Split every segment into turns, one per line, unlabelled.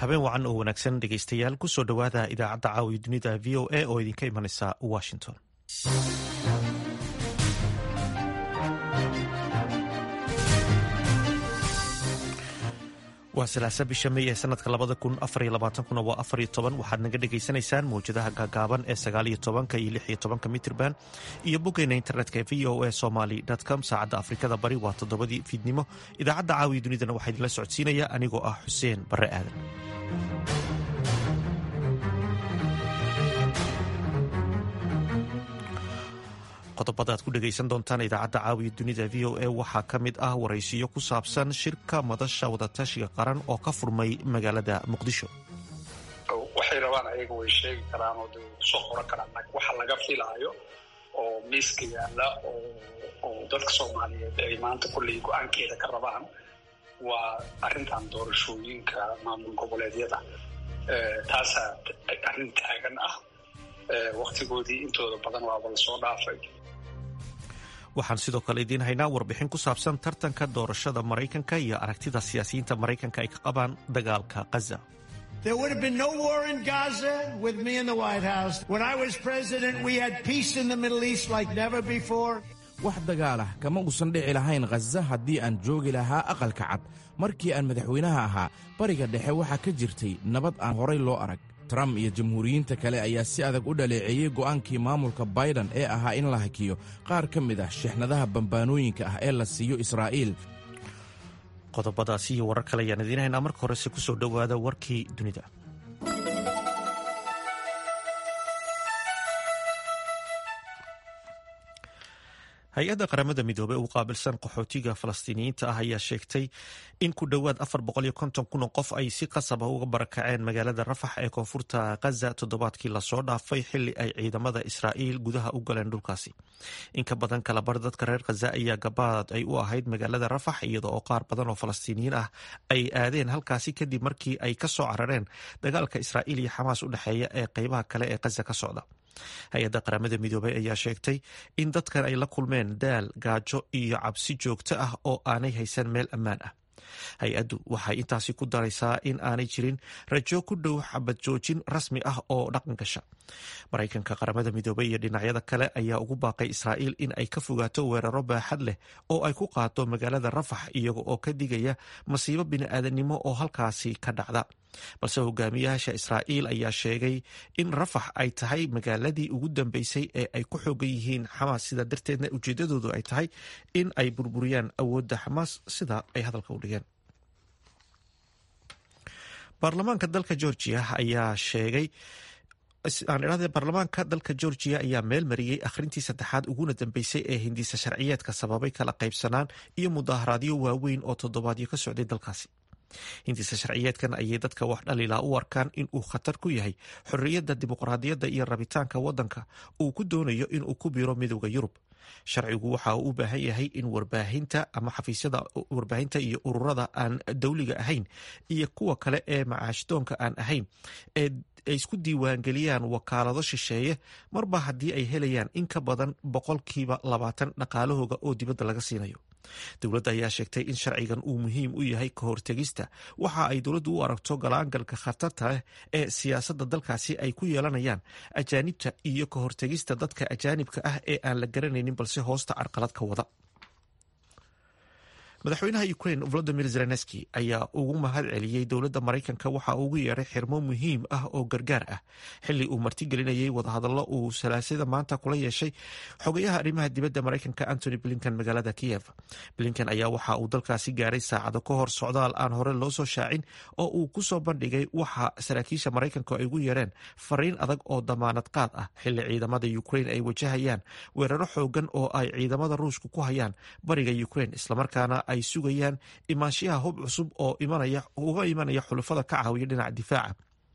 habeen wacan oo wanaagsan dhegaystayaal kusoo dhowaada idaacadda caawiya dunida v o a oo idinka imanaysa washington waa salaasa bisha mey ee sanadka labada kun afariyo labaatankuna waa afariyo toban waxaad naga dhagaysanaysaan mawjadaha gaagaaban ee sagaaliyo tobanka iyo lixiyo tobanka mitrban iyo boggeena internetka ee v o a somaly com saacadda afrikada bari waa toddobadii fiidnimo idaacadda caawiya dunidana waxaa idinla socodsiinaya anigoo ah xuseen barre aadan qodobada aad ku dhegaysan doontaan idaacadda caawiya dunida v o a waxaa ka mid ah waraysiyo ku saabsan shirka madasha wadatashiga qaran oo ka furmay magaalada muqdisho
waxay rabaan ayaga way sheegi karaan oo de kusoo qoran karaan laakiin waxa laga filaayo oo miiska yaalla oo dadka soomaaliyeed ay maanta kolley go-aankeeda ka rabaan waa arrintan doorashooyinka maamul goboleedyada taasaa arrin taagan ah waktigoodii intooda badan waaba lasoo dhaafay
waxaan sidoo kale idiin haynaa warbixin ku saabsan tartanka doorashada maraykanka iyo aragtida siyaasiyiinta maraykanka ay ka qabaan dagaalka khaza
There would have been no war in Gaza with me in the White House. When I was president, we had peace in the Middle East like never before.
wax dagaal ah kama uusan dhici lahayn khaza haddii aan joogi lahaa aqalka cad markii aan madaxweynaha ahaa bariga dhexe waxaa ka jirtay nabad aan horay loo arag trump iyo jamhuuriyiinta kale ayaa si adag u dhaleeceeyey go'aankii maamulka baidan ee ahaa in la hakiyo qaar ka mid ah shixnadaha bambaanooyinka ah ee la siiyo israa'iil
qodobadaasi iyo warar kale ayaan idiin haynaa marka horese kusoo dhowaada warkii dunida hay-adda qaramada midoobey ugu qaabilsan qaxootiga falastiiniyiinta ah ayaa sheegtay in ku dhowaad afar boqoliyo konton kun oo qof ay si qasab ah uga barakaceen magaalada rafax ee koonfurta khaza toddobaadkii lasoo dhaafay xili ay ciidamada israa'iil gudaha u galeen dhulkaasi in ka badan kalabar dadka reer khaza ayaa gabaad ay u ahayd magaalada rafax iyada oo qaar badan oo falastiiniyiin ah ay aadeen halkaasi kadib markii ay ka soo carareen dagaalka israa'iil iyo xamaas u dhexeeya ee qeybaha kale ee khaza ka socda hay-adda qaramada midoobey ayaa sheegtay in dadkan ay la kulmeen daal gaajo iyo cabsi joogto ah oo aanay haysan meel ammaan ah hay-addu waxay intaasi ku daraysaa in aanay jirin rajo ku dhow xabad joojin rasmi ah oo dhaqan gasha maraykanka qaramada midoobey iyo dhinacyada kale ayaa ugu baaqay israa'iil in ay ka fogaato weeraro baaxad leh oo ay ku qaado magaalada rafax iyaga oo ka digaya masiibo bini'aadanimo oo halkaasi ka dhacda balse hogaamiyaasha israa'iil ayaa sheegay in rafax ay tahay magaaladii ugu dambeysay ee ay ku xoogan yihiin xamaas sida darteedna ujeedadoodu ay tahay in ay burburiyaan awoodda xamaas sida ay hadalka u dhigeen baarlamaanka dalka georgia ayaa sheegay aan idhahde baarlamaanka dalka georgiya ayaa meel mariyey akhrintii saddexaad uguna dambeysay ee hindiisa sharciyeedka sababay kala qaybsanaan iyo mudaharaadyo waaweyn oo toddobaadyo ka socday dalkaasi hindiisa sharciyeedkan ayay dadka wax dhalilaa u arkaan in uu khatar ku yahay xorriyadda dimuqraadiyadda iyo rabitaanka waddanka uu ku doonayo inuu ku biiro midowda yurub sharcigu waxa uu u baahan yahay in warbaahinta ama xafiisyada warbaahinta iyo ururada aan dowliga ahayn iyo kuwa kale ee macaashdoonka aan ahayn ee ay isku diiwaangeliyaan wakaalado shisheeye marba haddii ay helayaan in ka badan boqolkiiba labaatan dhaqaalahooga oo dibadda laga siinayo dowladda ayaa sheegtay in sharcigan uu muhiim u yahay ka hortegista waxa ay dowladdu u aragto galaangalka khatarta leh ee siyaasadda dalkaasi ay ku yeelanayaan ajaanibta iyo ka hortegista dadka ajaanibka ah ee aan la garanaynin balse hoosta carqalad ka wada madaxweynaha ukrain volodimir zelenski ayaa ugu mahad celiyey dowladda maraykanka waxa uu ugu yeeray xirmo muhiim ah oo gargaar ah xili uu martigelinayay wadahadallo uu salaasada maanta kula yeeshay xogayaha arrimaha dibadda maraykanka antony blinkan magaalada kiyev blinkan ayaa waxa uu dalkaasi gaaray saacado ka hor socdaal aan hore loo soo shaacin oo uu ku soo bandhigay waxa saraakiisha maraykanka ay ugu yeereen fariin adag oo damaanad qaad ah xili ciidamada ukrain ay wajahayaan weeraro xoogan oo ay ciidamada ruushka ku hayaan bariga ukrain islamarkaana ay sugayaan imaanshiyaha hub cusub oo uga imanaya xulafada ka caawiya dhinaca difaaca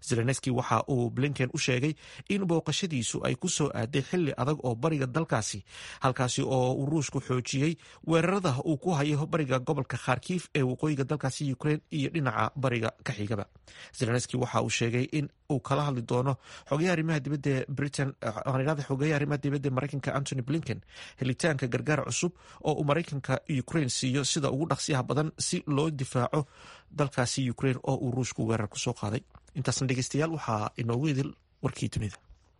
zelenski waxa uu blinken u sheegay in booqashadiisu ay ku soo aaday xili adag oo bariga dalkaasi halkaasi oo uu ruushku xoojiyey weerarada uu ku hayo bariga gobolka kharkiif ee waqooyiga dalkaasi ukrain iyo dhinaca bariga ka xigaba zelenski waxa uu sheegay in uu kala hadli doono xogayaha arrimaha dibadda britain xogayaha arrimaha dibadda maraykanka antony blinken helitaanka gargaar cusub oo uu maraykanka ukrain siiyo sida ugu dhaqsiyaha badan si loo difaaco dalkaasi ukrain oo uu ruushku weerar ku soo qaaday intaasna dhegeystayaal waxaa inoogu idil warkii dunida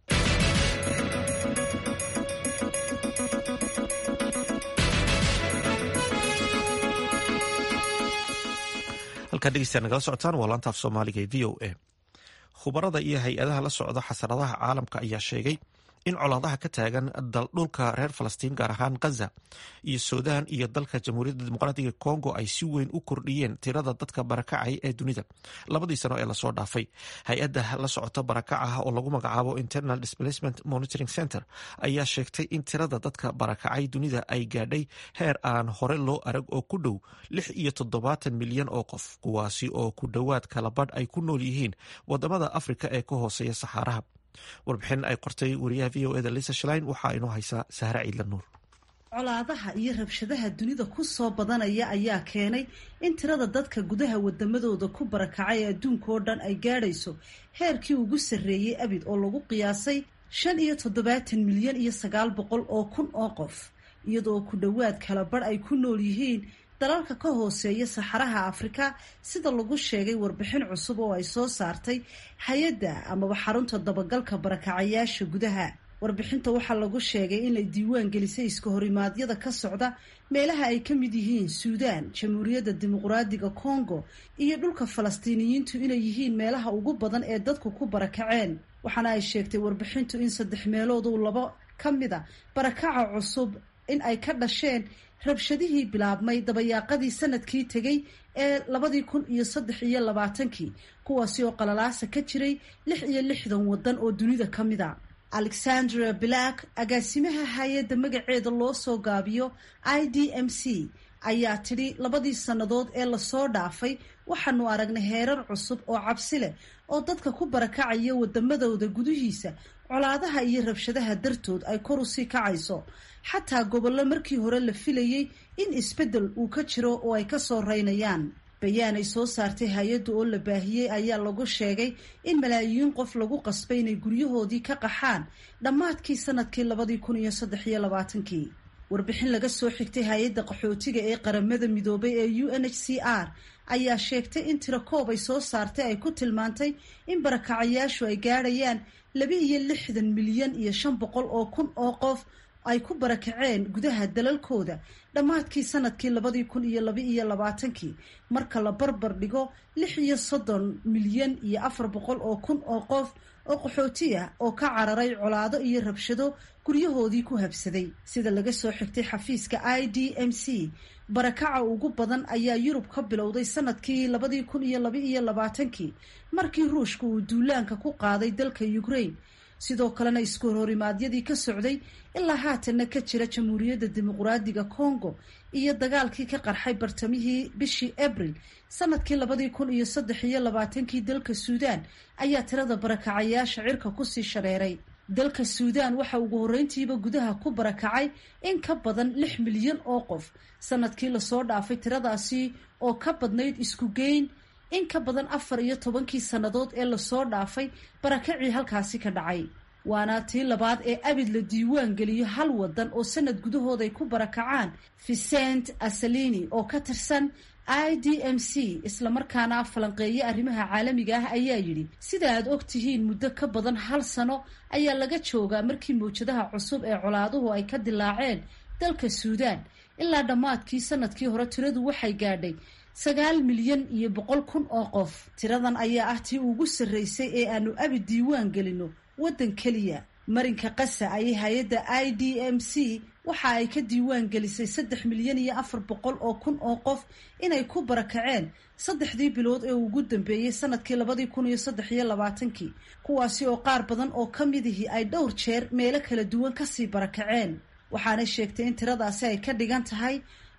halkaa dhegeystayaa nagala socotaan waa laantaaf soomaaliga ee v o a khubarada iyo hay-adaha la socda xasaradaha caalamka ayaa sheegay in colaadaha ka taagan dhulka reer falastiin gaar ahaan gaza iyo suudaan iyo dalka jamhuuriyadda dimuqraatiga congo ay si weyn u kordhiyeen tirada dadka barakacay ee dunida labadii sano ee lasoo dhaafay hay-adda la socota barakacaha oo lagu magacaabo internal displacement monitoring center ayaa sheegtay in tirada dadka barakacay dunida ay gaadhay heer aan hore loo arag oo ku dhow lix iyo toddobaatan milyan oo qof kuwaasi oo ku dhowaad kalabadh ay ku nool yihiin wadamada afrika ee ka hooseeya saxaaraha warbixin ay qortay wariyaha v o eda lisa shlein waxaa inoo haysaa sahre ciidla nuur
colaadaha iyo rabshadaha dunida ku soo badanaya ayaa keenay in tirada dadka gudaha wadamadooda ku barakacay ee adduunka oo dhan ay gaadhayso heerkii ugu sarreeyey abid oo lagu qiyaasay shan iyo toddobaatan milyan iyo sagaal boqol oo kun oo qof iyadoo ku dhowaad kala badh ay ku nool yihiin dalalka ka hooseeya saxaraha afrika sida lagu sheegay warbixin cusub oo ay soo saartay hay-adda amaba xarunta dabagalka barakacayaasha gudaha warbixinta waxaa lagu sheegay inay diiwaan gelisay iska horimaadyada ka socda meelaha ay ka mid yihiin suudaan jamhuuriyadda dimuqraadiga congo iyo dhulka falastiiniyiintu inay yihiin meelaha ugu badan ee dadku ku barakaceen waxaana ay sheegtay warbixintu in saddex meelood uu labo ka mida barakaca cusub in ay ka dhasheen rabshadihii bilaabmay dabayaaqadii sanadkii tegay ee labadii kun iyo saddex iyo labaatankii kuwaasi oo qalalaasa ka jiray lix iyo lixdan waddan oo dunida ka mid a alexandra black agaasimaha hay-adda magaceeda loo soo gaabiyo i d m c ayaa tidhi labadii sannadood ee lasoo dhaafay waxaanu aragnay heerar cusub oo cabsi leh oo dadka ku barakacaya wadamadooda gudihiisa colaadaha iyo rabshadaha dartood ay kor usii kacayso xataa gobollo markii hore la filayey in isbeddel uu ka jiro oo ay kasoo reynayaan bayaan ay soo saartay hay-adda oo la baahiyey ayaa lagu sheegay in malaayiin qof lagu qasbay inay guryahoodii ka qaxaan dhammaadkii sanadkii labadii kun iyo saddex iyo labaatankii warbixin laga soo xigtay hay-adda qaxootiga ee qaramada midoobay ee u n h c r ayaa sheegtay in tiro koob ay soo saartay ay ku tilmaantay in barakacayaashu ay gaadhayaan laba iyo lixdan milyan iyo shan boqol oo kun oo qof ay ku barakaceen gudaha dalalkooda dhammaadkii sanadkii labadii kun iyo laba iyo labaatankii marka la barbar dhigo lix iyo soddon milyan iyo afar boqol oo kun oo qof oo qaxooti ah oo ka cararay colaado iyo rabshado guryahoodii ku habsaday sida laga soo xigtay xafiiska i d m c barakaca ugu badan ayaa yurub ka bilowday sanadkii labadii kun iyo laba iyo labaatankii markii ruushka uu duulaanka ku qaaday dalka ukraine sidoo kalena isku horhorimaadyadii ka socday ilaa haatanna ka jira jamhuuriyadda dimuqraadiga congo iyo dagaalkii ka qarxay bartamihii bishii abril sanadkii labadii kun iyo saddex iyo labaatankii dalka suudaan ayaa tirada barakacayaasha cirka kusii shareeray dalka suudaan waxa ugu horreyntiiba gudaha ku barakacay in ka badan lix milyan oo qof sanadkii lasoo dhaafay tiradaasi oo ka badnayd isku geyn in ka badan afar iyo tobankii sannadood ee lasoo dhaafay barakacii halkaasi ka dhacay waana tii labaad ee abid la diiwaan geliyo hal wadan oo sanad gudahood ay ku barakacaan vicent asalini oo ka tirsan i d m c islamarkaana falanqeeye arrimaha caalamiga ah ayaa yidhi sida aad og tihiin muddo ka badan hal sano ayaa laga joogaa markii mawjadaha cusub ee colaaduhu ay ka dilaaceen dalka suudaan ilaa dhammaadkii sanadkii hore tiradu waxay gaadhay sagaal milyan iyo boqol kun oo qof tiradan ayaa ah tii ugu sarreysay ee aanu abi diiwaan gelino waddan keliya marinka qasa ayay hay-adda i d m c waxa ay ka diiwaan gelisay saddex milyan iyo afar boqol oo kun oo qof inay ku barakaceen saddexdii bilood ee ugu dambeeyey sanadkii labadii kun iyo saddex iyo labaatankii kuwaasi oo qaar badan oo ka midihii ay dhowr jeer meelo kala duwan kasii barakaceen waxaanay sheegtay in tiradaasi ay ka dhigan tahay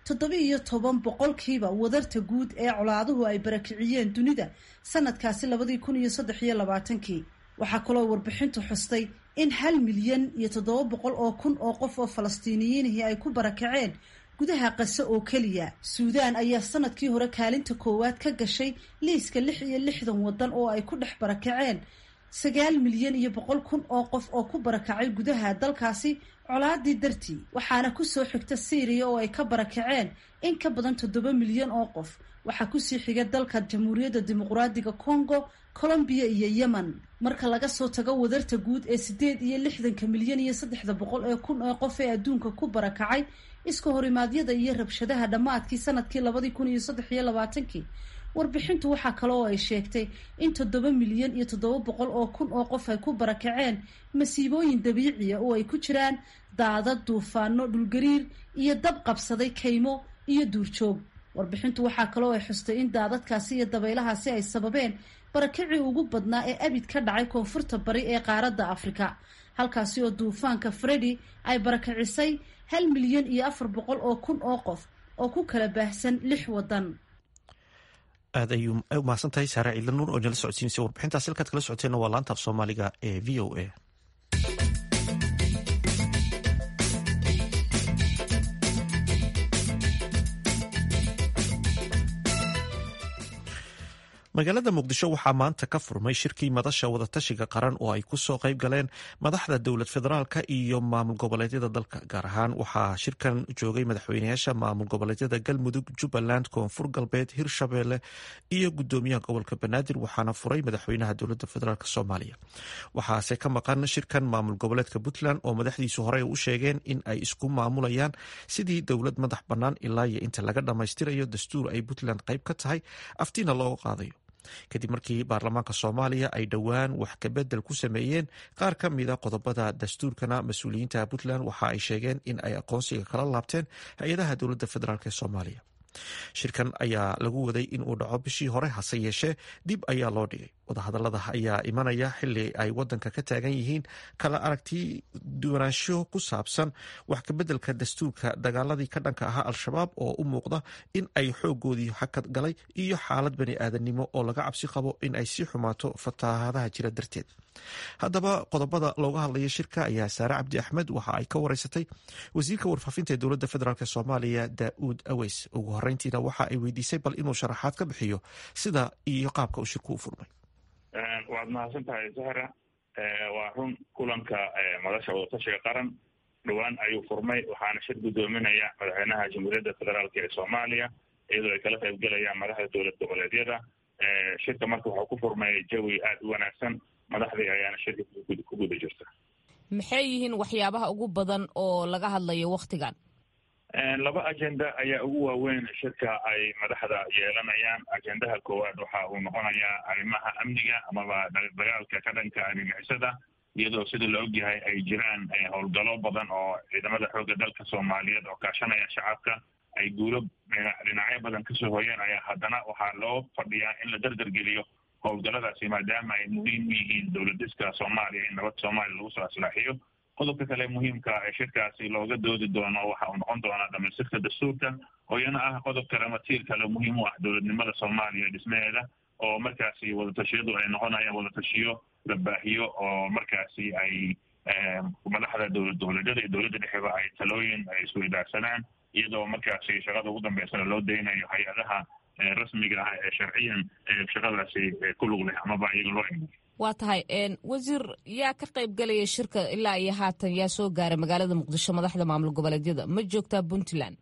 toddoba iyo toban boqolkiiba wadarta guud ee colaaduhu ay barakiciyeen dunida sanadkaasi labadii kun iyo saddex iyo labaatankii waxaa kaloo warbixintu xustay in hal milyan iyo toddoba boqol oo kun oo qof oo falastiiniyiinihii ay ku barakaceen gudaha qase oo keliya suudaan ayaa sanadkii hore kaalinta koowaad ka gashay liiska lix iyo lixdan waddan oo ay ku dhex barakaceen sagaal milyan iyo boqol kun oo qof oo ku barakacay gudaha dalkaasi colaadii dartii waxaana kusoo xigta syriya oo ay ka barakaceen in ka badan toddoba milyan oo qof waxaa kusii xiga dalka jamhuuriyadda dimuqraadiga congo colombiya iyo yemen marka laga soo tago wadarta guud ee sideed iyo lixdanka milyan iyo saddexda boqol ee kun ee qof ee adduunka ku barakacay iska horimaadyada iyo rabshadaha dhammaadkii sanadkii labadii kun iyo saddex iyo labaatankii warbixintu waxaa kale oo ay sheegtay in toddoba milyan iyo toddoba boqol oo kun oo qof ay ku barakaceen masiibooyin dabiiciya oo ay ku jiraan daadad duufaano dhulgariir iyo dab qabsaday kaymo iyo duurjoog warbixintu waxaa kale oo ay xustay in daadadkaasi iyo dabaylahaasi ay sababeen barakacii ugu badnaa ee abid ka dhacay koonfurta bari ee qaaradda afrika halkaasi oo duufaanka fredi ay barakacisay hal milyan iyo afar boqol oo kun oo qof oo ku kala baahsan lix waddan
aad ayuu umahadsan tahay saare ciidla nuur oo nala socodsiinaysa warbixintaas halkaad kala socoteenna waa laanta af soomaaliga ee v o a magaalada muqdisho waxaa maanta ka furmay shirkii madasha wadatashiga qaran oo ay kusoo qayb galeen madaxda dowlad federaalka iyo maamul goboleedyada dalka gaar ahaan waxaa shirkan joogay madaxweynayaasha maamul goboleedyada galmudug jubbaland koonfur galbeed hirshabeelle iyo gudoomiyaha gobolka banaadir waxaana furay madaxweynaha dowlada federaalk soomaaliya waxaase ka maqan shirkan maamul goboleedka puntland oo madaxdiisu horey u sheegeen in ay isku maamulayaan sidii dowlad madax bannaan ilaa iyo inta laga dhammaystirayo dastuur ay puntland qayb ka tahay aftiina looga qaadayo kadib markii baarlamaanka soomaaliya ay dhowaan wax kabedel ku sameeyeen qaar ka mida qodobada dastuurkana mas-uuliyiinta puntland waxa ay sheegeen in ay aqoonsiga kala laabteen hay-adaha dowladda federaalk ee soomaaliya shirkan ayaa lagu waday in uu dhaco bishii hore hase yeeshee dib ayaa loo dhigay wadahadalada ayaa imanaya xili ay wadanka ka taagan yihiin kala aragti duwanaansho ku saabsan wax kabedelka dastuurka dagaaladii ka dhanka ahaa al-shabaab oo u muuqda in ay xoogoodii hakad galay iyo xaalad bani aadanimo oo laga cabsi qabo in ay sii xumaato fatahaadaha jira darteed haddaba qodobada looga hadlaya shirka ayaa saare cabdi axmed waxa ay ka wareysatay wasiirka warfaafinta ee dowladda federaalk soomaaliya daauud aweys ugu horeyntiina waxa ay weydiisay bal inuu sharaxaad ka bixiyo sida iyo qaabka uu shirku u furmay
waad mahadsan tahay zahra waa run kulanka madasha wadatashiga qaran dhowaan ayuu furmay waxaana shir guddoominaya madaxweynaha jamhuuriyadda federaalk ee soomaaliya iyadoo ay kala qaybgelayaan madaxda dowlad goboleedyada shirka marka waxuu ku furmay jawi aada u wanaagsan madaxdii ayaana shirka ku guda jirta
maxay yihiin waxyaabaha ugu badan oo laga hadlayo waktigan
laba ajenda ayaa ugu waaweyn shirka ay madaxda yeelanayaan ajendaha koowaad waxa uu noqonayaa arrimaha amniga amaba dagaalka ka dhanka argagixisada iyadoo sida la ogyahay ay jiraan howlgalo badan oo ciidamada xoogga dalka soomaaliyeed oo kaashanaya shacabka ay guulo dhinacyo badan kasoo hoyeen ayaa haddana waxaa loo fadhiyaa in la dardargeliyo howlgaladaasi maadaama ay muhiim u yihiin dowladiska soomaaliya in nabad soomaaliya lagu soo aslaaxiyo qodobka kale muhiimka ee shirkaasi looga doodi doono waxa uu noqon doonaa dhamaystirka dastuurka oo iyana ah qodob kale ama tiir kale muhiim u ah dowladnimada soomaaliya dhismaheeda oo markaasi wadatashyadu ay noqonayaan wadatashiyo la baahiyo oo markaasi ay madaxda dowlad goboleedyada iyo dowladda dhexeba ay talooyin ay isku idaarsanaan iyadoo markaasi shaqada ugu dambeysana loo daynayo hay-adaha rasmiga ah ee sharciyan shaqadaasi ku lug leh amaba iyaga loo imo
waa tahay wasiir yaa ka qayb galaya shirka ilaa iyo haatan yaa soo gaaray magaalada muqdisho madaxda maamul goboleedyada ma joogtaa puntland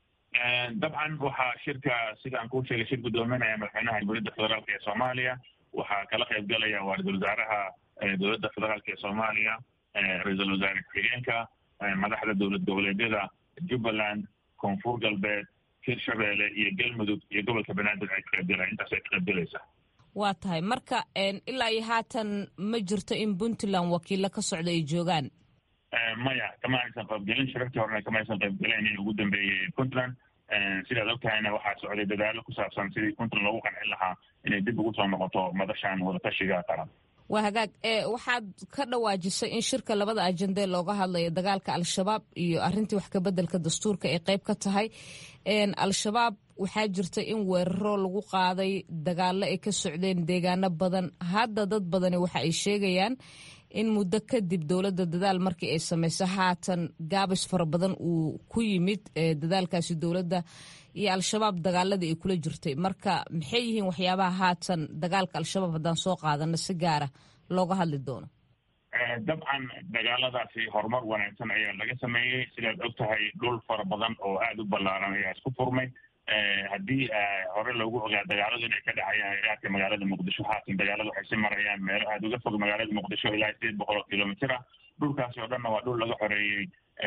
dabcan waxaa shirka sida aan kuu sheegay shir guddoominaya madaxweynaha jamhuuriyadda federaalk ee soomaaliya waxaa kala qayb galaya waa ra-isul wasaaraha dowladda federaalk ee soomaaliya ra-iisul wasaare ku-xigeenka madaxda dowlad goboleedyada jubbaland koonfur galbeed hirshabeelle iyo galmudug iyo gobolka banaadir ay ka qaybgalaya intaas ay ka qaybgalaysaa
waa tahay marka ilaa iyo haatan ma jirto in puntland wakiilo ka socda ay joogaan
maya kama aysan qaybgelin shirarkii horena kama aysan qaybgelen in ugu dambeeyey puntland sidaad og tahayna waxaa socday dadaalo ku saabsan sidii puntland loogu qancin lahaa inay dib ugu soo noqoto madashan wadatashiga qaran
waa hagaag waxaad ka dhawaajisay in shirka labada ajende looga hadlayo dagaalka al-shabaab iyo arintii wax kabeddelka dastuurka ay qayb ka tahay al-shabaab waxaa jirta in weeraro lagu qaaday dagaalo ay ka socdeen deegaano badan hadda dad badani waxa ay sheegayaan in muddo kadib dowladda dadaal markii ay samayso haatan gaabis fara badan uu ku yimid dadaalkaasi dowladda iyo al-shabaab dagaaladii ay kula jirtay marka maxay yihiin waxyaabaha haatan dagaalka al-shabaab haddaan soo qaadano si gaara looga hadli doono
dabcan dagaaladaasi horumar wanaagsan ayaa laga sameeyey sidaad og tahay dhul fara badan oo aada u ballaaran ayaa isku furmay haddii hore loogu ogaa dagaaladu inay ka dhacayaan iraadka magaalada muqdisho haatan dagaalada waxay si marayaan meelo aada uga fog magaalada muqdisho ilaa sideed boqol oo kilomitr ah dhulkaasi oo dhanna waa dhul laga xoreeyey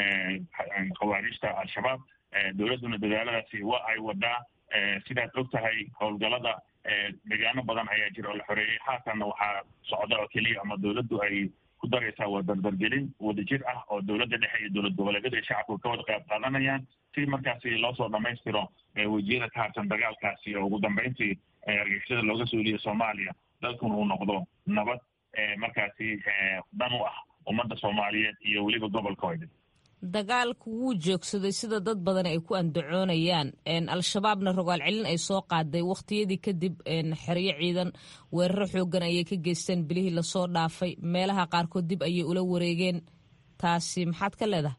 khawaarijta al-shabaab dowladduna dadaaladaasi waa ay wadaa sidaad og tahay howlgalada deegaano badan ayaa jira oo la xoreeyey haatanna waxaa socda oo keliya ama dowladdu ay ku daraysaa waa dardargelin wadajir ah oo dowladda dhexe iyo dowlad goboleedyada iyo shacabku ka wada qayb qaadanayaan si markaasi loo soo dhamaystiro wejiyada ka harsan dagaalkaasi oo ugu dambeyntii argixisada looga suuliyo soomaaliya dalkuna uu noqdo nabad markaasi dhan u ah ummadda soomaaliyeed iyo weliba gobolkooda
dagaalku wuu joogsaday sida dad badan ay ku andacoonayaan al-shabaabna rogaal celin ay soo qaaday wakhtiyadii kadib xeryo ciidan weeraro xoogan ayay ka geysteen bilihii lasoo dhaafay meelaha qaarkood dib ayay ula wareegeen taasi maxaad ka leedahay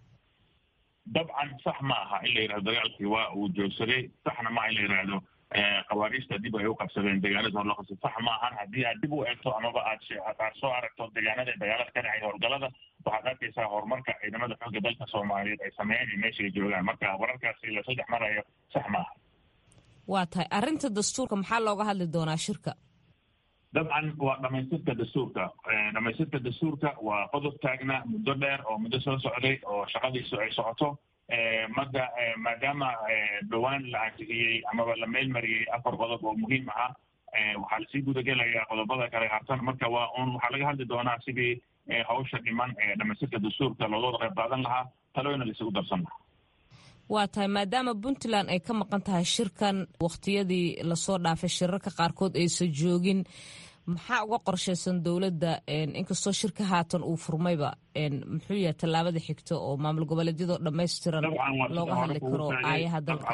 dabcan sax ma aha in la yidhahdo dagaalkii waa uu joogsaday saxna maaha in la yidhaahdo khawaariijta dib ay u qabsadeen deegaanada hor loo qabsay sax ma ahan haddii aad dib u eegto amaba aad aad soo aragto deegaanada dagaalada ka dhacay howlgalada waxaad arkaysaa horumarka ciidamada xoogga dalka soomaaliyeed ay sameeyeen iyo meesha ay joogaan marka wararkaasi la saddex marayo sax ma aha
waa tahay arrinta dastuurka maxaa looga hadli doonaa shirka
dabcan waa dhamaystirka dastuurka dhamaystirka dastuurka waa qodob taagna muddo dheer oo muddo soo socday oo shaqadiisu ay socoto marka maadaama dhowaan la ansixiyey amaba la meelmariyey afar qodob oo muhiim ahaa waxaa lasii gudagelayaa qodobada kale hartan marka waa un waxaa laga hadli doonaa sidii hawsha dhiman ee dhamaystirka dastuurka looga wada qayb qaadan lahaa talooyina laisugu darsan lahaa
waa tahay maadaama puntland ay ka maqan tahay shirkan wakhtiyadii lasoo dhaafay shirarka qaarkood aysan joogin maxaa uga qorshaysan dowladda inkastoo shirka haatan uu furmayba muxuu yahay tallaabada xigta oo maamul goboleedyadoo dhammaystiran looga hadli karo aayaha dalka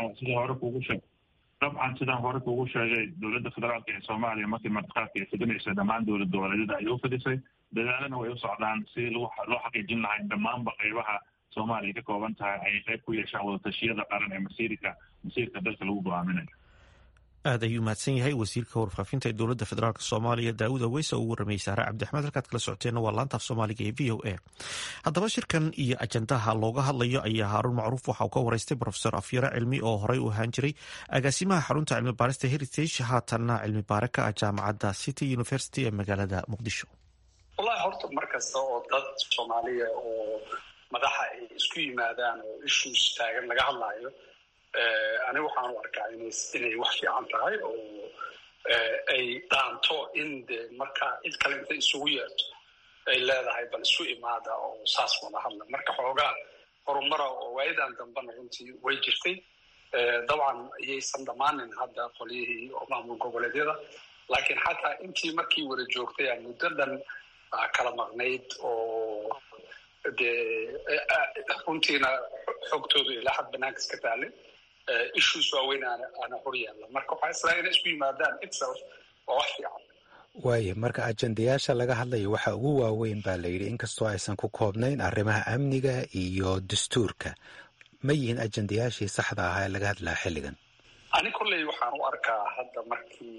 dabcan sidaan hore kuugu sheegay dowladda federaalka ee soomaaliya markii martiqaadka ay fidinaysa dhammaan dowlad goboleedyada ayay u fidisay dadaalana way u socdaan si loo xaqiijin lahay dhammaanba qaybaha soomaaliya ka kooban tahay ay qayb ku yeeshaan wadatashyada qaran ee masiirka masiirka dalka lagu go-aaminayo
aad ayuu mahadsan yahay wasiirka warfaafinta ee dowladda federaalk soomaaliya daawud aweysa oo ugu warrameyay saare cabdixmed halkaad kala socoteenna waa laantaaf soomaaliga ee v o a haddaba shirkan iyo ajandaha looga hadlayo ayaa haaruun macruuf waxa uu ka wareystay profesor afyare cilmi oo horey u ahaan jiray agaasimaha xarunta cilmi baarista heritage haatanna cilmi baare ka ah jaamacadda city university ee magaalada muqdisho
wallahi horta mar kasta oo dad soomaaliya oo madaxa ay isku yimaadaan oo issues taagan laga hadlaayo aniga waxaan u arkaa inay wax fiican tahay oo ay dhaanto in de markaa cid kale inta isugu yeerto ay leedahay bal isu imaada oo saas wada hadla marka xoogaa horumara oo waayadan dambena runtii way jirtay dabcan iyaysan dhammaanin hadda qolyihii oo maamul goboleedyada laakiin xataa intii markii wada joogtay a muddo dhan kala maqnayd oo dee runtiina xogtooda ilaa xad banaanka iska taalay issues waaweyn aana hor yaalla marka waxaa islaa inay isku yimaadaan itself waa wax fiican
waaya marka ajendayaasha laga hadlayo waxa ugu waaweyn baa la yidhi inkastoo aysan ku koobnayn arrimaha amniga iyo dastuurka ma yihiin ajendayaashii saxda ahaa ee laga hadlaha xilligan
ani kolley waxaan u arkaa hadda markii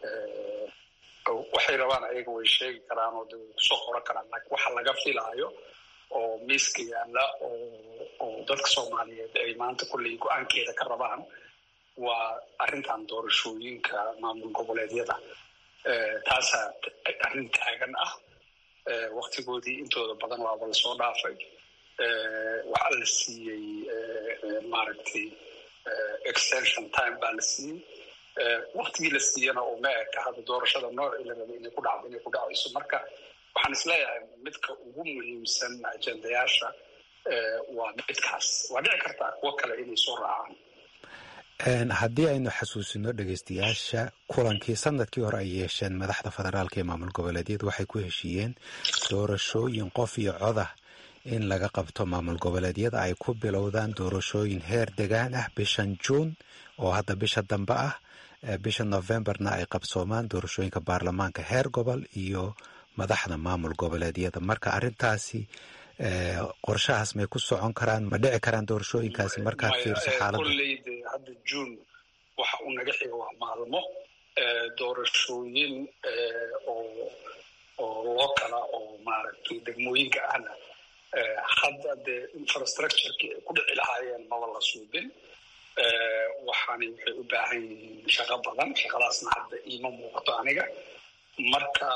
waxay rabaan ayaga way sheegi karaan oo de kusoo qoran karaan laakiin waxa laga filaayo oo miiska yaalla oo dadka soomaaliyeed ay maanta kolley go-aankeeda ka rabaan waa arrintan doorashooyinka maamul goboleedyada taasaa arrin taagan ah waktigoodii intooda badan waaba lasoo dhaafay waxaa la siiyey maaragtay extension time baa la siiyey waktigii la siiyana oo ma eka hadda doorashada noocii la rabay inay ku dhacdo inay ku dhacayso marka waxaan isleeyahay midka ugu muhiimsan ajendayaasha waa midkaas waa dhici kartaa kuwo kale inay soo raacaan
haddii aynu xasuusino dhegeystayaasha kulankii sanadkii hore ay yeesheen madaxda federaalka ee maamul goboleedyadu waxay ku heshiiyeen doorashooyin qof iyo codah in laga qabto maamul goboleedyada ay ku bilowdaan doorashooyin heer degaan ah bishan juun oo hadda bisha dambe ah bisha novemberna ay qabsoomaan doorashooyinka baarlamaanka heer gobol iyo madaxda maamul goboleedyada marka arintaasi qorshahaas may ku socon karaan ma dhici karaan doorashooyinkaasi markaad fiirso xaalada
kolleyde hadda juun waxa uu naga xiga waa maalmo doorashooyin oo oo loo kala oo maaragtay degmooyinka ahna hadda dee infrastructureki ay ku dhici lahaayeen maba la suubin waxaani waxay u baahan yihiin shaqo badan shaqadaasna hadda iima muuqato aniga marka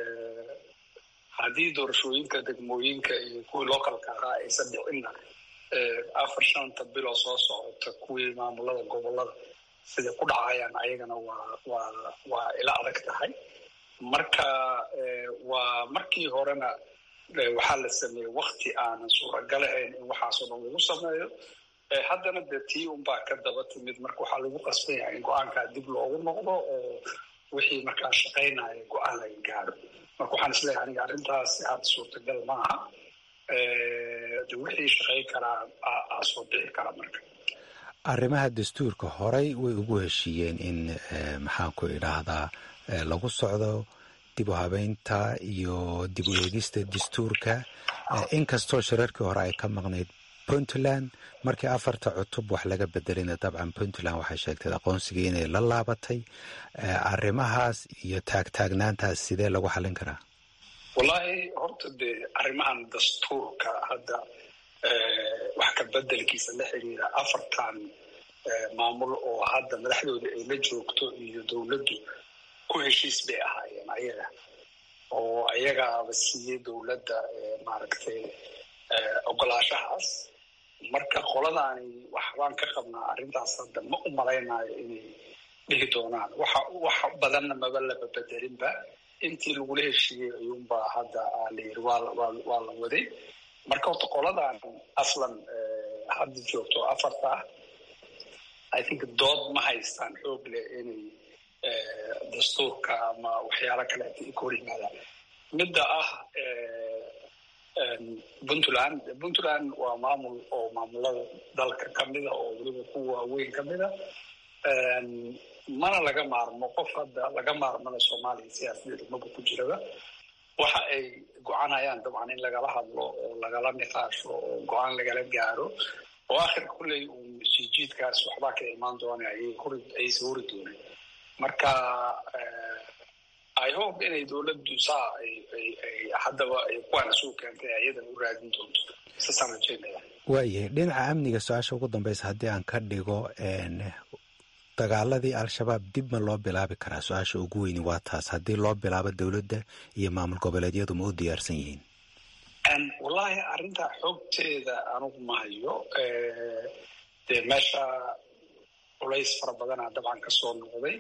haddii doorashooyinka degmooyinka iyo kuwii localka ahaa aysan dhicinna afar shanta biloo soo socota kuwii maamulada gobolada siday ku dhacayaan ayagana waa waa waa ila adag tahay marka waa markii horena waxaa la sameeyey wakti aanan suuragal ahayn in waxaasoo dhan lagu sameeyo haddana dee tii unbaa ka daba timid marka waxaa lagu qasban yahay in go-aankaa dib loogu noqdo oo wixii markaa shaqaynaya go-aan laga gaaro marka waxaan isleeyahay aniga arrintaasi hadda suurtagal ma aha de wixii shaqayn karaa aa soo dhici kara marka
arrimaha dastuurka horey way ugu heshiiyeen in maxaan ku idhaahdaa lagu socdo dib u habeynta iyo dib u eegista dastuurka inkastoo shirarkii hore ay ka maqnayd puntland markii afarta cutub wax laga bedelina dabcan puntland waxay sheegtay aqoonsigii inay la laabatay arrimahaas iyo taagtaagnaantaas sidee lagu xallin karaa
wallaahi horta dee arrimahan dastuurka hadda wax ka bedelkiisa la xiriira afartan maamul oo hadda madaxdooda ay la joogto iyo dowladdu ku heshiis bay ahaayeen ayaga oo ayagaaba siiyey dowladda maaragtay ogolaashahaas marka qoladaani waxbaan ka qabnaa arrintaas hadda ma u malaynayo inay dhihi doonaan waxa wax badanna maba laba bedelinba intii lagula heshiiyey ayuunbaa hadda la yiri waa waa la waday marka horta qoladan aslan hadda joogto afarta ah i think dood ma haystaan xoog leh inay dastuurka ama waxyaalo kaleeta ay ka hor yimaadaan midda ah puntland puntland waa maamul oo maamulada dalka kamida oo weliba kuwa waaweyn kamida mana laga maarmo qof hadda laga maarmana soomaaliya siyaasadeeda maba ku jiraba waxa ay go-aanayaan dabcan in lagala hadlo oo lagala niqaasho oo go-aan lagala gaaro oo akhirka kulley uu sijiidkaas waxbaa ka imaan doona ayaysa hori dooneen marka i hope inay dowladdu saa haddaba ay kuwaan isu keentay ayadan u raadin doonto sasaan rajeynaya
waayahay dhinaca amniga su-aasha ugu dambeysa haddii aan ka dhigo dagaaladii al-shabaab dib ma loo bilaabi karaa su-aasha ugu weyni waa taas haddii loo bilaabo dowladda iyo maamul goboleedyadu ma u diyaarsan yihiin
wallaahi arrintaa xoogteeda anugu ma hayo dee meesha culays fara badanaa dabcan ka soo noqday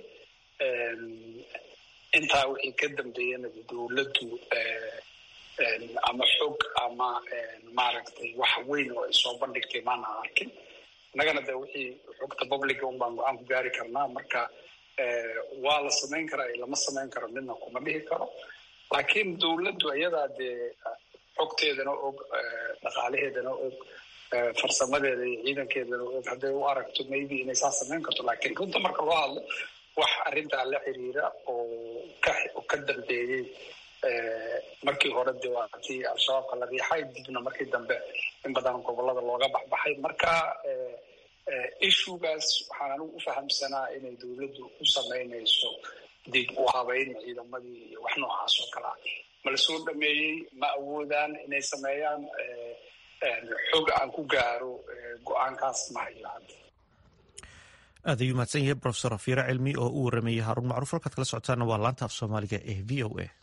intaa wixii ka dambeeyana dowladdu ama xog ama maaragtay wax weyn oo ay soo bandhigtay maana arkin innagana de wixii xogta publica un baan go-aan ku gaari karnaa marka waa la samayn karaa lama samayn karo midna kuma dhihi karo laakiin dowladdu iyadaa dee xogteedana og dhaqaalaheedana og farsamadeeda iyo ciidankeedana og hadday u aragto maybe inay saa samayn karto laakiin runta marka loo hadlo wax arrintaa la xiriira oo ka ka dambeeyey markii hore de waa tii al-shabaabka la riixay dibna markii dambe in badan gobolada looga baxbaxay marka ishugaas waxaan anigu u fahamsanaa inay dowladdu u samaynayso dib u habeyn ciidamadii iyo wax noocaas oo kale ah ma la soo dhameeyey ma awoodaan inay sameeyaan xog aan ku gaaro go-aankaas ma hayo hadda
aad ayuu mahadsan yahay rofesor afiire cilmi oo u warameeyey haaruun macruuf halkaad kala socotaana waa laanta af soomaaliga ee v o a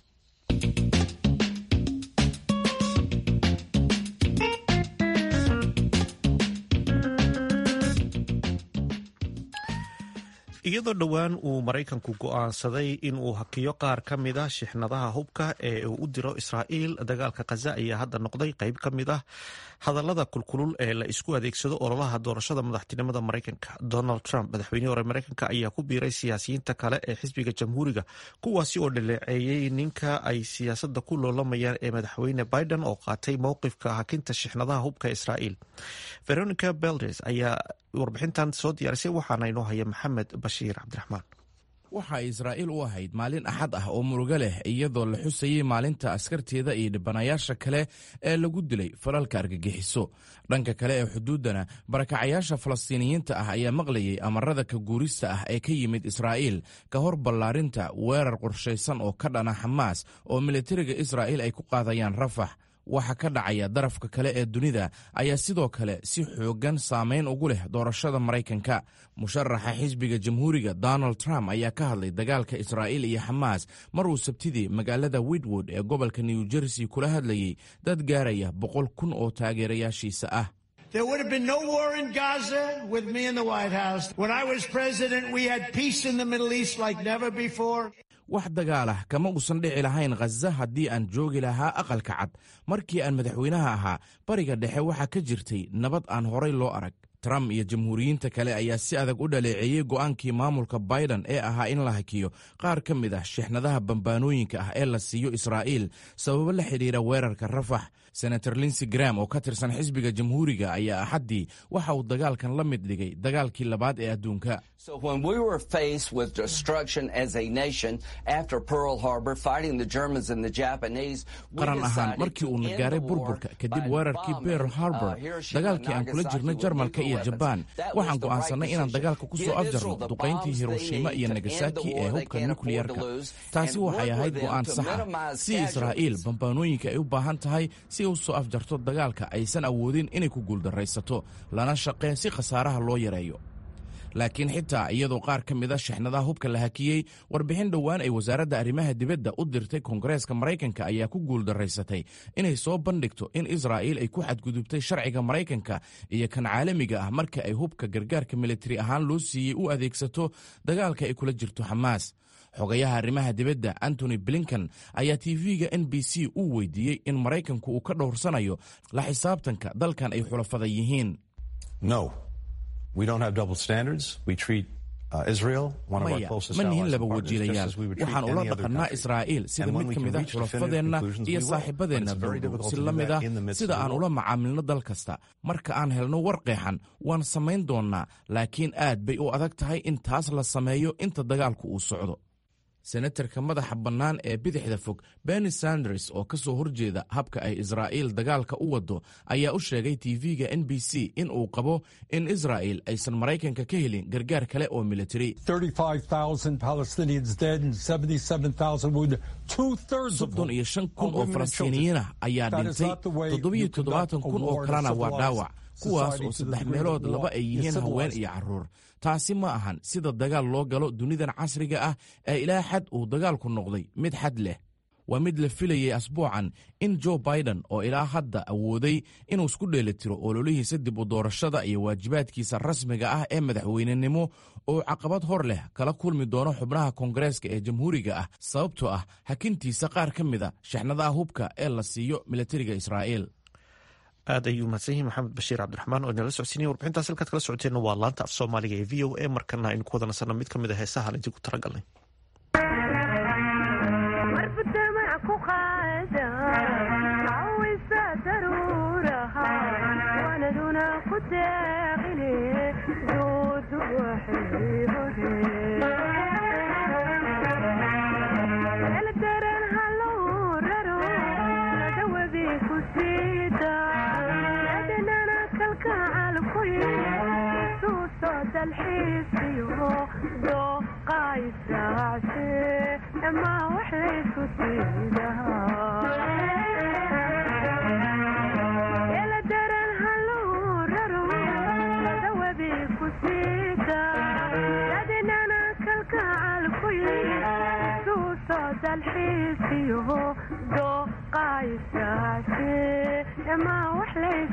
iyadoo dhowaan uu maraykanku go'aansaday in uu hakiyo qaar ka mid ah shixnadaha hubka ee uu u diro israa'iil dagaalka khaza ayaa hadda noqday qayb ka mid ah hadallada kulkulul ee la isku adeegsado ololaha doorashada madaxtinimada maraykanka donald trump madaxweynihii hore maraykanka ayaa ku biiray siyaasiyiinta kale ee xisbiga jamhuuriga kuwaasi oo dhaleeceeyey ninka ay siyaasadda ku loolamayaan ee madaxweyne biden oo qaatay mowqifka hakinta shixnadaha hubka israa'iil veronica beldes ayaa warbixintan soo diyaarisay waxaana inoo haya maxamed bashiir cabdiraxmaan
waxa ay israa'iil u ahayd maalin axad ah oo murugo leh iyadoo la xusayey maalinta askarteeda iyo dhibanayaasha kale ee lagu dilay falalka argagixiso dhanka kale ee xuduuddana barakacayaasha falastiiniyiinta ah ayaa maqlayay amarada ka guurista ah ee ka yimid israa'iil ka hor ballaarinta weerar qorshaysan oo ka dhana xamaas oo militariga israa'iil ay ku qaadayaan rafax waxa ka dhacaya darafka kale ee dunida ayaa sidoo kale si xooggan saamayn ugu leh doorashada maraykanka musharaxa xisbiga jamhuuriga donald trump ayaa ka hadlay dagaalka israa'iil iyo xamaas mar uu sabtidii magaalada widwood ee gobolka new jersey kula hadlayey dad gaaraya boqol kun oo taageerayaashiisa ah
There would have been no war in Gaza with me in the White House. When I was president, we had peace in the Middle East like never before.
wax dagaalah kama uusan dhici lahayn khaza haddii aan joogi lahaa aqalka cad markii aan madaxweynaha ahaa bariga dhexe waxaa ka jirtay nabad aan horay loo arag trump iyo jamhuuriyiinta kale ayaa si adag u dhaleeceeyey go'aankii maamulka biden ee ahaa in la hakiyo qaar ka mid ah shixnadaha bambaanooyinka ah ee la siiyo israa'iil sababo la xidhiira weerarka rafax senator linsey gram oo ka tirsan xisbiga jamhuuriga ayaa axaddii waxa uu dagaalkan la mid dhigay dagaalkii labaad ee adduunka qaran ahaan markii uuna gaaray burburka kadib weerarkii berl harbor dagaalkii aan kula jirnay jarmalka iyo jabaan waxaan go'aansannay inaan dagaalka ku soo afjarno duqayntii hiroshima iyo nagasaki ee hubka nukliyarka taasi waxay ahayd go'aan saxa si israa'iil bambaanooyinka ay u baahan tahay si u soo afjarto dagaalka aysan awoodin inay ku guuldarraysato lana shaqeen si khasaaraha loo yareeyo laakiin xitaa iyadoo qaar ka mid a shixnadaha hubka la hakiyey warbixin dhowaan ay wasaaradda arrimaha dibadda u dirtay koongareeska maraykanka ayaa ku guuldaraysatay inay soo bandhigto in israa'iil ay ku xadgudubtay sharciga maraykanka iyo kan caalamiga ah marka ay hubka gargaarka militari ahaan loo siiyey u adeegsato dagaalka ay kula jirto xamaas xogayaha arrimaha dibadda antony blinkan ayaa tv-ga n b c uu weydiiyey in maraykanku uu ka dhowrsanayo la xisaabtanka dalkan ay xulafada yihiin maya ma nihin laba wajiilayaal waxaan ula dhaqannaa israa'iil sida mid ka mid a xulafadeenna iyo saaxiibadeenna dowdow si la mid ah sida aan ula macaamilno dal kasta marka aan helno war qeexan waan samayn doonnaa laakiin aad bay u adag tahay in taas la sameeyo inta dagaalku uu socdo senatarka madaxa bannaan ee bidixda fog benny sanders oo ka soo horjeeda habka ay israa'iil dagaalka u waddo ayaa u sheegay tv-ga n b c in uu qabo in israa'iil aysan maraykanka ka helin gargaar kale oo militari soddon iyo shan kun oo falastiiniyiinah ayaa dhintay toddobiyo toddobaatan kun oo kalena waa dhaawac kuwaas oo saddex meelood laba ay yihiin haween iyo carruur taasi ma ahan sida dagaal loo galo dunidan casriga ah ee ilaa xad uu dagaalku noqday mid xad leh waa mid la filayay asbuucan in jo biden oo ilaa hadda awooday inuu isku dheelitiro ololihiisa dib u doorashada iyo waajibaadkiisa rasmiga ah ee madaxweynenimo oo caqabad hor leh kala kulmi doono xubnaha koongareeska ee jamhuuriga ah sababtoo ah hakintiisa qaar ka mid a shixnadaha hubka ee la siiyo militariga israa'iil
aad ayuu mahadsan yihin maxamed bashiir cabdiraxmaan oo inala socodsiinaya warbixintaas halkaad kala socoteenna waa laanta af soomaaliga ee v o a markana aynu ku wada nasanno mid ka mid a heesaha aan idinku talagalnay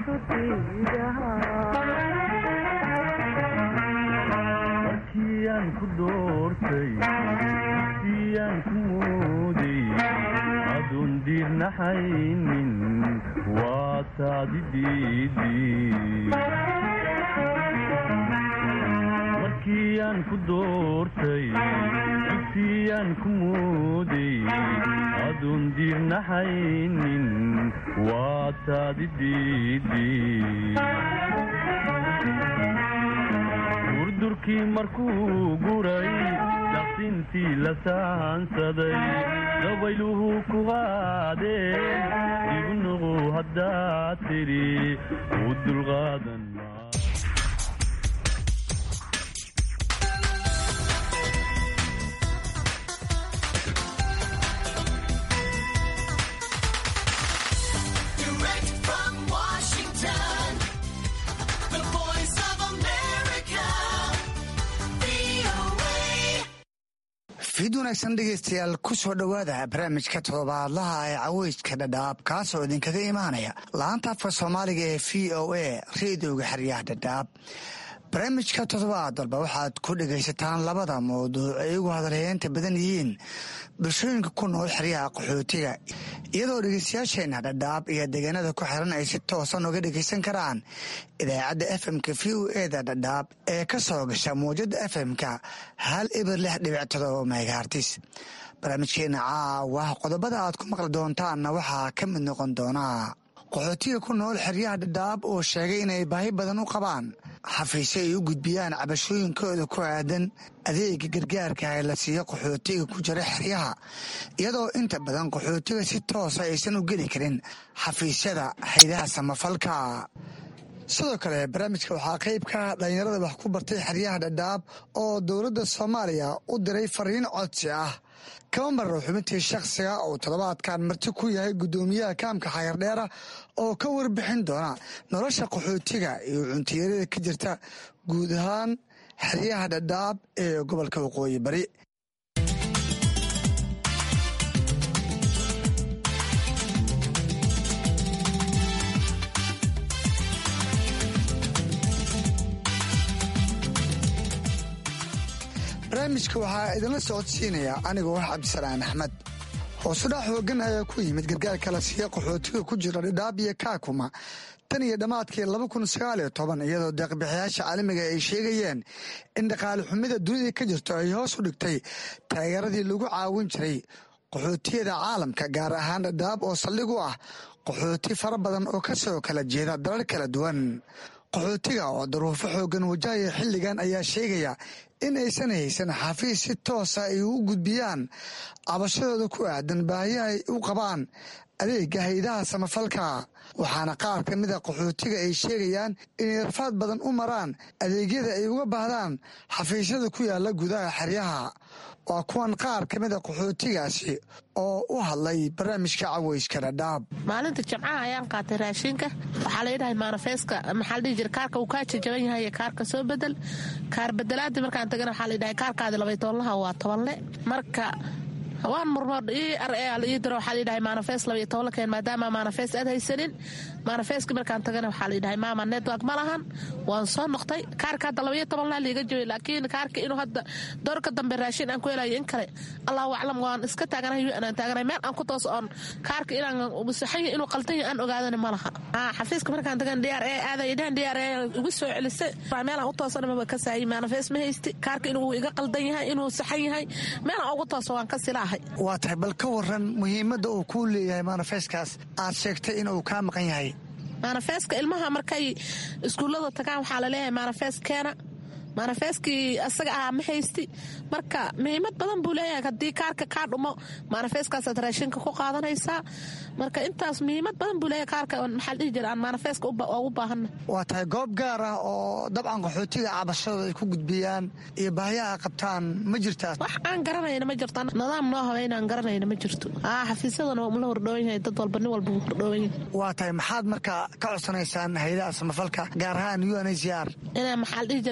markiiaan ku doortay siyaan ku mooday adoon diirnaxaynin waa taadi diidimarkiiyaan ku doortay siyaan ku mooday adoon diirnaxaynin waa taadi diidi durdurkii markuu guray daqsintii la saansaday dabayluhu ku qaadeen igu nuqu haddaad tidhi u dulqaadan
fiid wanaagsan dhegaystayaal ku soo dhowaada barnaamijka todobaadlaha ee caweyska dhadhaab kaasoo idinkaga imaanaya laanta afka soomaaliga ee v o a reedioga xeryaha dhadhaab barnaamijka toddobaad walba waxaad ku dhegaysataan labada mawduuc ay ugu hadalheynta badan yihiin bulshooyinka ku nool xeryaha qaxootiga iyadoo dhegeystayaasheenna dhadhaab iyo deegaanada ku xiran ay si toosan uga dhegaysan karaan idaacadda fmka v o eda dhadhaab ee ka soo gasha mawjada fmka hal ibir lix dhibic todoba megahartis barnaamijkeena caawa qodobada aad ku maqli doontaanna waxaa ka mid noqon doonaa qaxootiga ku nool xeryaha dhadhaab oo sheegay inay baahi badan u qabaan xafiisyo ay u gudbiyaan cabashooyinkooda ku aadan adeega gargaarka ee la siiyo qaxootiga ku jira xeryaha iyadoo inta badan qaxootiga si toosa aysan u geli karin xafiisyada haydaha samafalka sidoo kale barnaamijka waxaa qayb ka ah dhallinyarada wax ku bartay xeryaha dhadhaab oo dowladda soomaaliya u diray fariin codsi ah kama marro xubintii shakhsiga uu toddobaadkan marti ku yahay guddoomiyaha kaamka xayardheera oo ka warbixin doona nolosha qaxootiga iyo cuntiyarada ka jirta guud ahaan xeryaha dhadhaab ee gobolka waqooyi bari barnaamijka waxaa idinla socodsiinaya anigoo ah cabdisalaan axmed hoosudhac xoogan ayaa ku yimid gargaarka la siiya qaxootiga ku jira dhadhaab iyo kaakuma tan iyo dhammaadkii laba kun sagaaliyo toban iyadoo deeqbixiyaasha caalamiga ay sheegayeen in dhaqaale xumida dunida ka jirto ay hoos u dhigtay taageeradii lagu caawin jiray qaxootiyada caalamka gaar ahaan dhadhaab oo saldhig u ah qaxooti fara badan oo ka soo kala jeeda dalal kala duwan qaxootiga oo daruufo xoogan wajahaya xilligan ayaa sheegaya in aysan haysan xafiis si toosa ay u gudbiyaan cabashadooda ku aadan baahiya ay u qabaan adeega haydaha samafalka waxaana qaar ka mida qaxootiga ay sheegayaan inay rafaad badan u maraan adeegyada ay uga baahdaan xafiisyada ku yaala gudaha xeryaha waa kuwan qaar ka mida qaxootigaasi oo u hadlay barnaamijka caweyska dhadhaab
maalinta jimcaha ayaan qaatay raashinka waxaa layidhahay maanafeeska maxaa ladhihi jira kaarka uu kaa jajaban yahay kaarka soo bedel kaar bedelaadii markaan tagana waxaa layidhahay kaarkaadi labay tobanlaha waa tobanle marka waan murmood ii ar ii diro waxaa layidhahay maanafees labaiyo toban la keen maadaama maanafees aad haysanin maanafeeska markaan tagana waxaa layidhahay maama network ma lahan waan soo noqtay kaarka hadda labaiyo toban laa liiga jooy laakiin kaarka inuu hadda doorka dambe raashin aan ku helayo in kale allahu aclam waan iska taaganahay wi anaan taaganahay meel aan ku toos oon kaarka inaan saxan yahay inuu qaltan yahay aan ogaadani ma laha xafiiska markaan tagan dr e aaday dhahan dr e igu soo celisay meelaan u toosana maba ka saayay maanafees ma haysti kaarka inuu iga qaldan yahay inuu saxan yahay meelaan ugu tooso waan ka silaahay
waa tahay bal ka waran muhiimadda uu kuu leeyahay maanafeeskaas aad sheegtay inuu kaa maqan yahay
maanafeeska ilmaha markay iskuullada tagaan waxaa laleeyahay maanafees keena maanafeeskii asaga ahaa ma haysti marka muhiimad badan buu leeyahay haddii kaarka kaa dhumo maanafeeskaasaad raashinka ku qaadanaysaa marka intaas muhiimad badan buu leeyahay kaarka maxaa dhihi jira aan maanafeeska ugu baahanna
waa tahay goob gaar ah oo dabcan qaxootiga cabashadooda ay ku gudbiyaan iyo baahiyaha qabtaan ma jirtaa
wax aan garanayna ma jirto nidaam noo habeynaan garanayna ma jirto xafiisyadana la hordhoowan yahay dad walba nin walba wuu hordhoowan yahay
waa tahay maxaad marka ka codsanaysaan haydaha samafalka gaar ahaan u n h r
inaa maxaa dhihi jira meel noola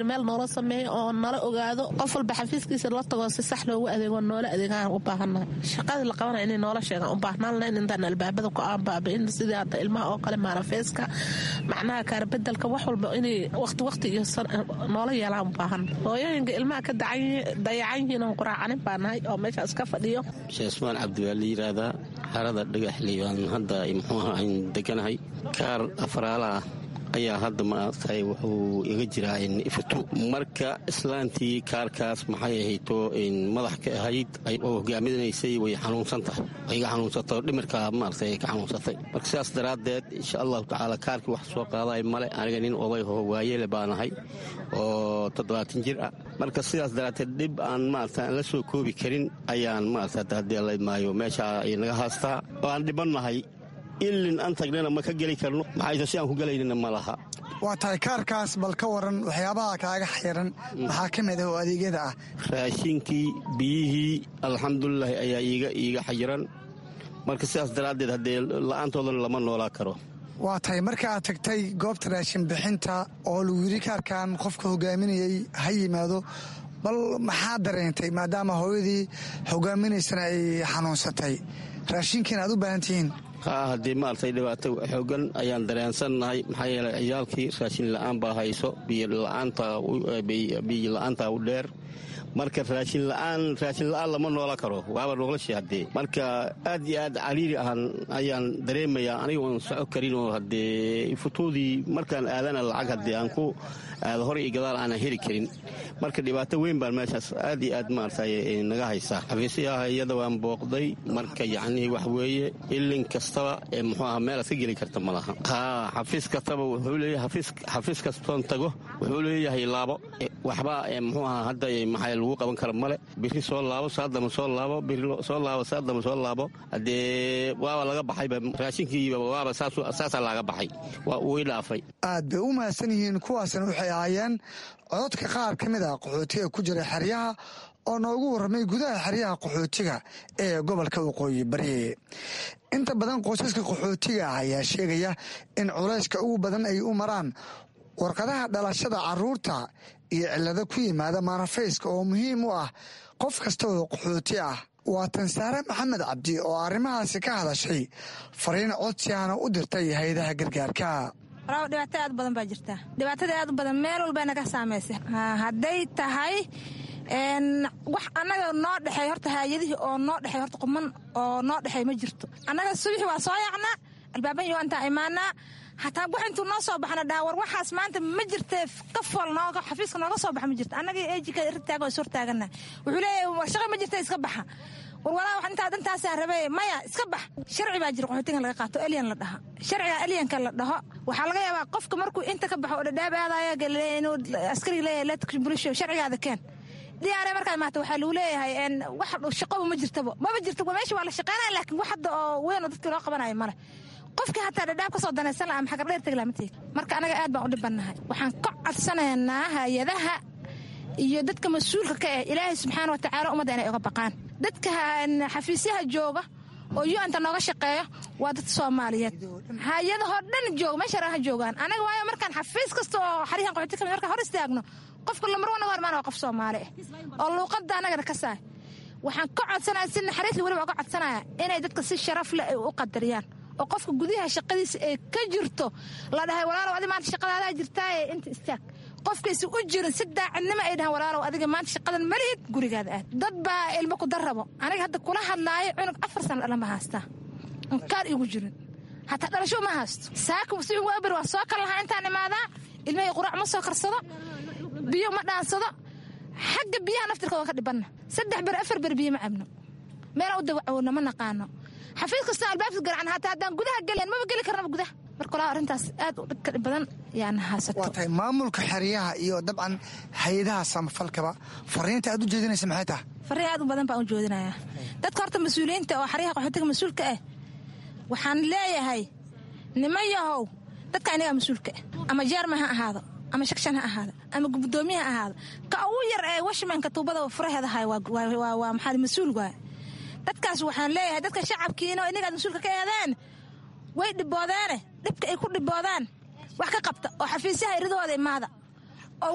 sameeyo oo nala ogaado qof walba xafiiskiisa la tago si sax loogu adeego noola adeegaan u baahannahay shaqadii la qabanaya inay noola sheegaan u baahnaan in intaan albaabada ku aanbaabiin sidii hadda ilmaha oo kale maarafeeska macnaha kaarbedelka wax walba inay waqti waqti iyo noola yeelaan u baahan hooyooyinka ilmaha ka dayacan yihiin oon quraacanin baa nahay oo meesha iska fadhiyo
sheesmaan cabdi waa la yidhaahdaa xarada dhagaxley waan hadda muxuuaha ayn deganahay kaar afraalaah ayaa hadda maaragtay wuxuu iga jiraa ifatu marka islaantii kaarkaas maxay ahayto madax ka ahayd oo hogaaminaysay way xanuunsan tahay way iga xanuunsatay oo dhimirka maaragtay ka xanuunsatay marka sidaas daraaddeed insha allahu tacaala kaarkii wax soo qaadaay male aniga nin oday oo waayele baanahay oo toddobaatan jir ah marka sidaas daraaddeed dhib aan maarata aan la soo koobi karin ayaan maarata haddii laydmaayo meesha ay naga haastaa oo aan dhibannahay ilin aan tagnana ma ka geli karno maxayse si aan ku gelaynina ma laha
waa tahay kaarkaas bal ka waran waxyaabaha kaaga xiran maxaa ka mid ah oo adeegyada ah
raashinkii biyihii alxamdulilaahi ayaa iiga xayiran marka sidaas daraaddeed haddee la'aantoodana lama noolaa karo
waa tahay marka aad tagtay goobta raashin bixinta oo lagu yidhi kaarkan qofka hogaaminayay ha yimaado bal maxaa dareentay maadaama hooyadii hogaaminaysana ay xanuunsatay raashinkiina aad u baahan tihiin
haa haddii maaragtay dhibaato xoogan ayaan dareensannahay maxaa yeelay ciyaalkii raashin la'aan baa hayso biyo la'aanta u dheer marka raashin la'aan raashin la'aan lama noola karo waaba noloshii haddee marka aad iyo aad cariiri ahaan ayaan dareemayaa aniga oon soco karin oo haddee futuudii markaan aadana lacag haddee aan ku aado hor iyo gadaal aanan heli karin marka dhibaato weyn baan meeshaas aad iyo aad maaragtay naga haysaa xafiisyaha iyada waan booqday marka yacnihii wax weeye ilin kastaba ee muxuu aha meel aad ka geli karta ma laha haa xafiis kastaba wuxuu leeyahay xafiis kastoon tago wuxuu leeyahay laabo waxba muxuu aha hadda maxay lagu qaban kara male biri soo laabo saadama soo laabo biri soo laabo saadama soo laabo haddee waaba laga baxayba raashinkiiba waaba saasaa laga baxay waa uu dhaafay
aad bay u mahadsan yihiin kuwaasna waxay ahaayeen cododka qaar ka mid ah qaxootiga ku jira xeryaha oo noogu warramay gudaha xeryaha qaxootiga ee gobolka waqooyi bari inta badan qoysaska qaxootiga ah ayaa sheegaya in culayska ugu badan ay u maraan warqadaha dhalashada caruurta iyo cillado ku yimaada maanafayska oo muhiim u ah qof kasta oo qaxooti ah waa tansaare maxamed cabdi oo arrimahaasi ka hadashay fariin codsiaana u dirtay hay-adaha gargaarka
dhibaato aad badan baa jirta dhibaatada aad u badan meel walba naga saamaysay hadday tahay wax annaga noo dhexey horta haayadihii oo noo dhexey horta quman oo noo dhexey ma jirto annaga subaxi waa soo yaacnaa albaaban waa intaa imaanaa hataa wax intuu noo soo baxna dhaha war waxaas maanta ma jirtee ka fool nooga xafiiska nooga soo baxa ma jirto annaga ejika ritaaga is hortaagana wuxuu leeyahay shaqa ma jirta iska baxa war walaa wax intaa dantaasaa rabee maya iska bax sharci baa jira qaxootigan laga qaato elyan la dhaha sharciga elyanka la dhaho waxaa laga yaabaa qofka markuu inta ka baxo oo dhadhaab aadaya inuu askariga leeyahay leetakrin bulisho sharcigaada keen diyaare markaad maata waxaa lagu leeyahay wax shaqoba ma jirtaba maba jirta meesha waa la shaqeynaya laakiin wax hadda oo weyn oo dadkii loo qabanayo male qofkii hataa dhadhaab kasoo danaysan laha ama xagardheer tegi lama teegi marka anaga aad baan u dhibannahay waxaan ka codsanaynaa hay-adaha iyo dadka mas-uulka ka eh ilaahay subxaana watacaala ummadda inay uga baqaan dadka xafiisyaha jooga oo yu-anta nooga shaqeeya waa dad soomaaliyeed hay-adahoo dhan jooga meesha ha joogaan anaga waayo markaan xafiis kasta oo xarihan qaxooti kamid markaan hor istaagno qofka lamarwana waa imaan waa qof soomaali ah oo luuqadda anagana ka saay waxaan ka codsanaya si naxariisla weliba uga codsanaya inay dadka si sharaf leh ay u qadariyaan oo qofka gudaha shaqadiisa ee ka jirto la dhahay walaalow adi maanta shaqadaadaa jirtaaye inta istaag qofkaysi u jirin si daacadnimo ay dhahaan walaalow adiga maanta shaqadan malihid gurigaada aad dad baa ilmo ku darrabo aniga hadda kula hadlaayo cunug afar sana dhalama haastaa inkaar igu jirin hataa dhalasho ma haasto saaka si waaber waa soo kal lahaa intaan imaadaa ilmahii quraac ma soo karsado biyo ma dhaansado xagga biyaha naftirka waan ka dhibanna saddex ber afar ber biyo ma cabno meela u dawacowna ma naqaano xafiis kasta albaabka garacan hataa haddaan gudaha gelayn maba geli karnaba gudaha marka walaa arrintaas aad u dhibka badan yaana haysato
waa tahay maamulka xeryaha iyo dabcan hay-adaha samafalkaba fariinta aad u jeedinaysa maxay tahay
fariin aad u badan baan u jeedinayaa dadka horta mas-uuliyiinta oo xeryaha qaxootiga mas-uulka ah waxaan leeyahay niman yahow dadka inagaa mas-uulka ah ama jeerman ha ahaado ama shakshan ha ahaado ama gudoomiye ha ahaado ka ugu yar ee washmanka tuubada furaheeda hay waa maxaa mas-uul waay dadkaas waxaan leeyahay dadka shacabkiina inagaad mas-uulka ka eedeen way dhiboodeene dhibka ay ku dhiboodaan wax ka qabta oo xafiisyaha iridooda imaada oo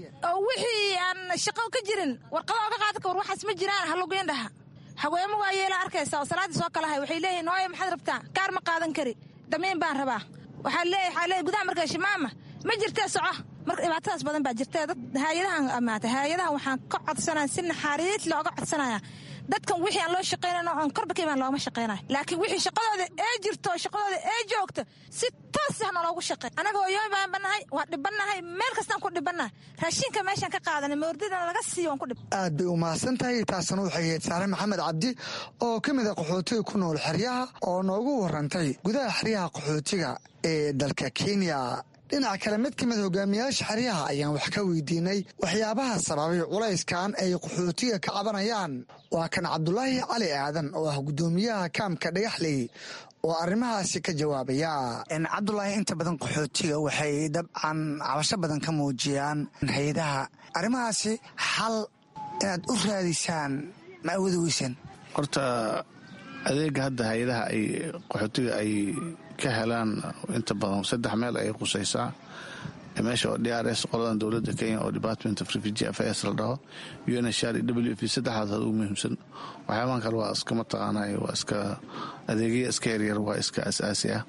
wixii aan shaqo ka jirin warqado oga qaada ka war waxaas ma jiraan halugeyn dhaha haweemo waa yeela arkaysa oo salaaddii soo kalahay waxay leeyihin nooye maxaad rabtaa kaar ma qaadan kari damiin baan rabaa waxaa leeyahay waxaa leeyahay gudaha markaa shimaama ma jirtee soco marka dhibaatadaas badan baa jirtee dad haayadahan amaatay haayadahan waxaan ka codsanaya si naxariis looga codsanaya dadkan wixii aan loo shaqaynayno oon korba ka imaan looma shaqaynayo laakiin wixii shaqadooda ee jirto oo shaqadooda ee joogto si toos ah naloogu shaqey anaga hooyooyin baan bannahay waa dhibannahay meel kastaan ku dhibannahay raashinka meeshaan ka qaadanay mawrdidana laga siiyo waan ku dhib
aad bay u mahadsan tahay taasna waxay ahayd saare maxamed cabdi oo ka mid a qaxootiga ku nool xeryaha oo noogu warantay gudaha xeryaha qaxootiga ee dalka kenya dhinaca kale mid ka mid hogaamiyaasha xeryaha ayaan wax ka weydiinay waxyaabaha sababay culayskan ay qaxootiga ka cabanayaan waa kan cabdulaahi cali aadan oo ah guddoomiyaha kaamka dhagaxley oo arrimahaasi ka jawaabaya cabdulaahi inta badan qaxootiga waxay dabcan cabasho badan ka muujiyaan hay-adaha arrimahaasi xal inaad u raadisaan ma awoodi weysaan
horta adeega hadda hay-adaha ay qaxootiga ay ka helaan inta badan saddex meel ayay qusaysaa meesha oo d r s qoladan dowladda kenya oo department of refugee affairs la dhaho unhr w p saddexdaas ugu muhiimsan waxyaabahan kale waa iska mataqaanay waa iska adeegya iska yaryar waa iska asaasi ah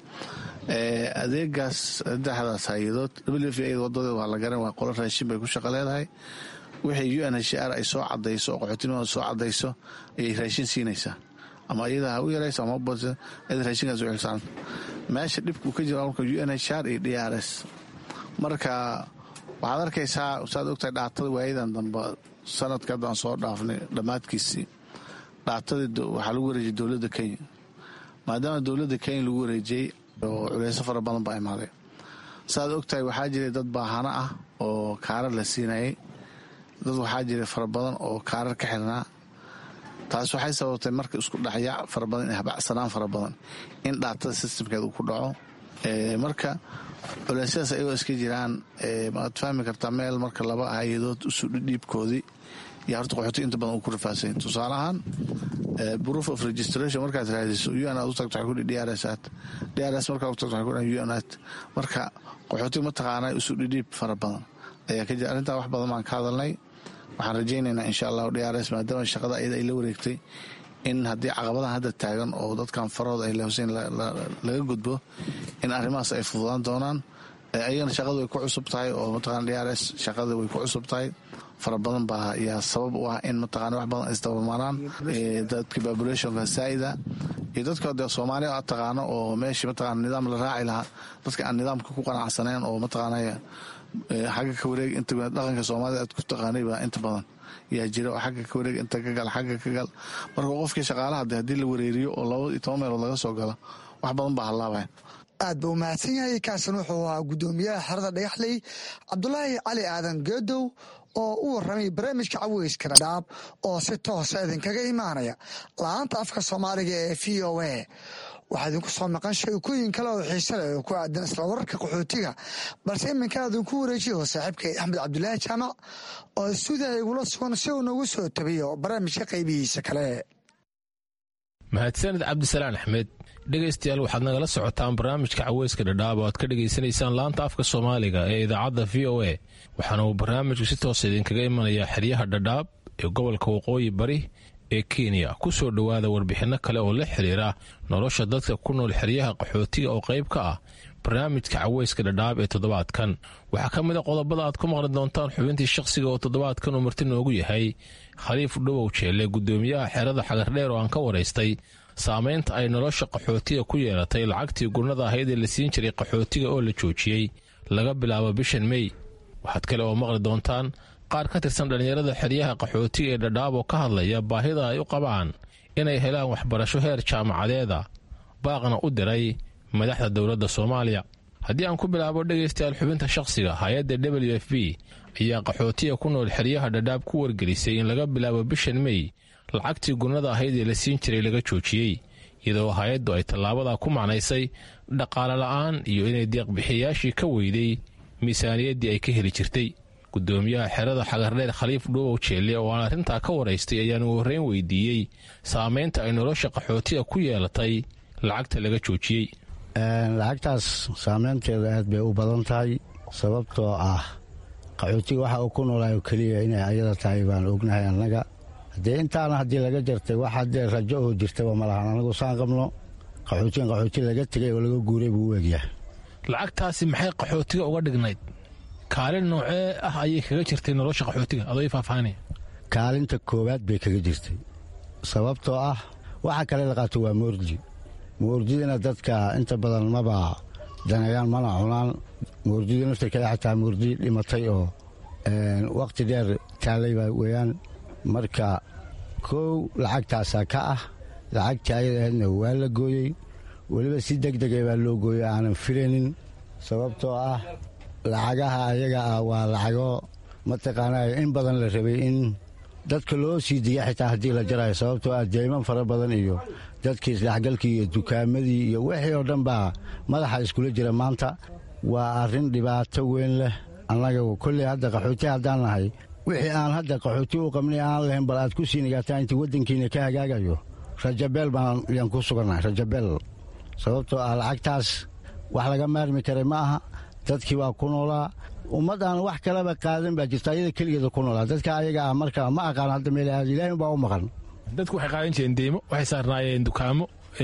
adeegaas saddexdaas hay-adood w p wadadeed waa la garan waa qolo raashin bay ku shaqo leedahay wixii unhr ay soo cadayso oo qaxootinimada soo cadayso ayay raashin siinaysaa ama iyada ha u yarayso ama iyada raashinkaas u xilsaan meesha dhibkuu ka jira marka unhr iyo d r s marka waxaad arkaysaa saad ogtahay dhaatada waayadan dambe sanadka haddaan soo dhaafnay dhammaadkiisii dhaatadii waxaa lagu wareejiyay dowladda kenya maadaama dowladda kenya lagu wareejiyey oo culeyso fara badan baa imaaday saaad ogtahay waxaa jiray dad baahano ah oo kaarar la siinayay dad waxaa jiray fara badan oo kaarar ka xirnaa taas waxay sababtay marka isku dhexyaac fara badan in habacsanaan fara badan in dhaatada sistamkeed uu ku dhaco marka culeysyadaas ayagoo iska jiraan maad fahmi kartaa meel marka laba hay-adood usu dhiibkoodii yaa horta qaxooti inta badan uu ku rafaasany tusaale ahaan proof of registration markaad raadiso un aad u tagto waxay kudhi drs aad drs markaad u tagto waxay kudhi un aad marka qaxooti mataqaanaa isu dhidhiib fara badan ayaa ka jira arrintaa wax badan baan ka hadalnay waxaan rajaynaynaa insha allahu drs maadaama shaqada iyada ay la wareegtay in haddii caqabadan hadda taagan oo dadkan farahooda ay lehoseen laga gudbo in arrimahaas ay fududaan doonaan ayagana shaqadu way ku cusub tahay oo mataqana drs shaqada way ku cusub tahay fara badan baa yaa sabab u ah in mataqana wax badan isdabamaraan dadka populationka saa'ida iyo dadka de soomaaliya aad taqaano oo meeshii mataqana nidaam la raaci lahaa dadka aan nidaamka ku qanacsaneen oo mataqaana xagga ka wareeg inta dhaqanka soomaalida aad ku taqaanay baa inta badan yaa jira oo xagga ka wareeg inta ka gal xagga ka gal marka qofkii shaqaalaha de haddii la wareeriyo oo laba iyo toban meelood laga soo galo wax badan baa hallaabaya
aad buu mahadsan yahay kaasan wuxuu ahaa guddoomiyaha xerada dhagaxley cabdulaahi cali aadan geedow oo u warramay barnaamijka caweyska dhadhaab oo si toosa idinkaga imaanaya la-aanta afka soomaaliga ee v o a waxaa idinku soo maqan sheekooyin kale oo xiise leh oo ku aadan isla wararka qaxootiga balse iminkaa idinku wareejiyo saaxiibkay axmed cabdulaahi jaamac oo stuudiyaha igula sugan si uu nagu soo tabiyo barnaamijka qaybihiisa kale
mahadsanid cabdisalaan axmed dhegaystayaal waxaad nagala socotaan barnaamijka caweyska dhadhaab oo aad ka dhegaysanaysaan laanta afka soomaaliga ee idaacadda v o a waxaana uu barnaamijku si toosa idinkaga imanayaa xeryaha dhadhaab ee gobolka waqooyi bari ee kenya ku soo dhowaada warbixinno kale oo la xiriira nolosha dadka ku nool xeryaha qaxootiga oo qayb ka ah barnaamijka caweyska dhadhaab ee toddobaadkan waxaa ka mid a qodobada aad ku maqli doontaan xubintii shakhsiga oo toddobaadkan uu marti noogu yahay khaliif dhowow jeelle guddoomiyaha xerada xagardheer oo aan ka waraystay saamaynta ay nolosha qaxootiga ku yeelatay lacagtii gurnada ahayd ee la siin jiray qaxootiga oo la joojiyey laga bilaabo bishan mey waxaad kale oo maqli doontaan qaar ka tirsan dhallinyarada xeryaha qaxootiga ee dhadhaab oo ka hadlaya baahida ay u qabaan inay helaan waxbarasho heer jaamacadeeda baaqna u diray madaxda dowladda soomaaliya haddii aan ku bilaabo dhegaystayaal xubinta shakhsiga hay-adda w f b ayaa qaxootiga ku nool xeryaha dhadhaab ku wargelisay in laga bilaabo bishan mey lacagtii gurnada ahayd ee la siin jiray laga joojiyey iyadoo hay-addu ay tallaabadaa ku macnaysay dhaqaale la'aan iyo inay deeqbixiyayaashii ka weyday miisaaniyaddii ay ka heli jirtay guddoomiyaha xerada xagardheer khaliif dhuubow jeelle oo aan arrintaa ka waraystay ayaan ugu horreyn weydiiyey saamaynta ay nolosha qaxootiga ku yeelatay lacagta laga joojiyey
lacagtaas saameynteeda aad bay u badan tahay sababtoo ah qaxootiga waxa uu ku noolaayo keliya inay ayada tahay baan ognahay annaga haddee intaana haddii laga jartay wax haddee rajo oo jirtaba ma lahan anagu saan qabno qaxootigan qaxooti laga tegay oo laga guuray buu u egyahay
lacagtaasi maxay qaxootiga uga dhignayd kaalin noocee ah ayay kaga jirtay nolosha qaxootiga adoo ii faahfaahinaya
kaalinta koowaad bay kaga jirtay sababtoo ah waxa kale la qaato waa moordi moordidana dadka inta badan maba daneeyaan mana cunaan moordida naftarkeeda xataa moordi dhimatay oo wakhti dheer taalayba weeyaan marka kow lacagtaasaa ka ah lacagtii ayada ahaydna waa la gooyey weliba si deg dega baa loo gooyey aanan filaynin sababtoo ah lacagaha ayaga ah waa lacago mataqaanaa in badan la rabay in dadka loo sii diya xitaa haddii la jarayo sababtoo ah deyman fara badan iyo dadkii isdhexgalkii iyo dukaamadii iyo wixii oo dhan baa madaxa iskula jira maanta waa arrin dhibaato weyn leh annaga kolley hadda qaxooti haddaan nahay wixii aan hadda qaxooti u qabnay aan lahayn bal aad ku sii nigaataa intii waddankiina ka hagaagayo rajabeel baan yaan ku sugannahay rajabeel sababtoo ah lacagtaas wax laga maarmi karay ma aha dadkii waa ku noolaa ummad aan wax kaleba qaadan baa jirta ayada keligeeda ku noolaa dadka ayaga ah marka ma aqaan hadda meel aad ilaahay baa u maqan
dadku waxay qaadan jireen deymo waxay saarnaayeen dukaamo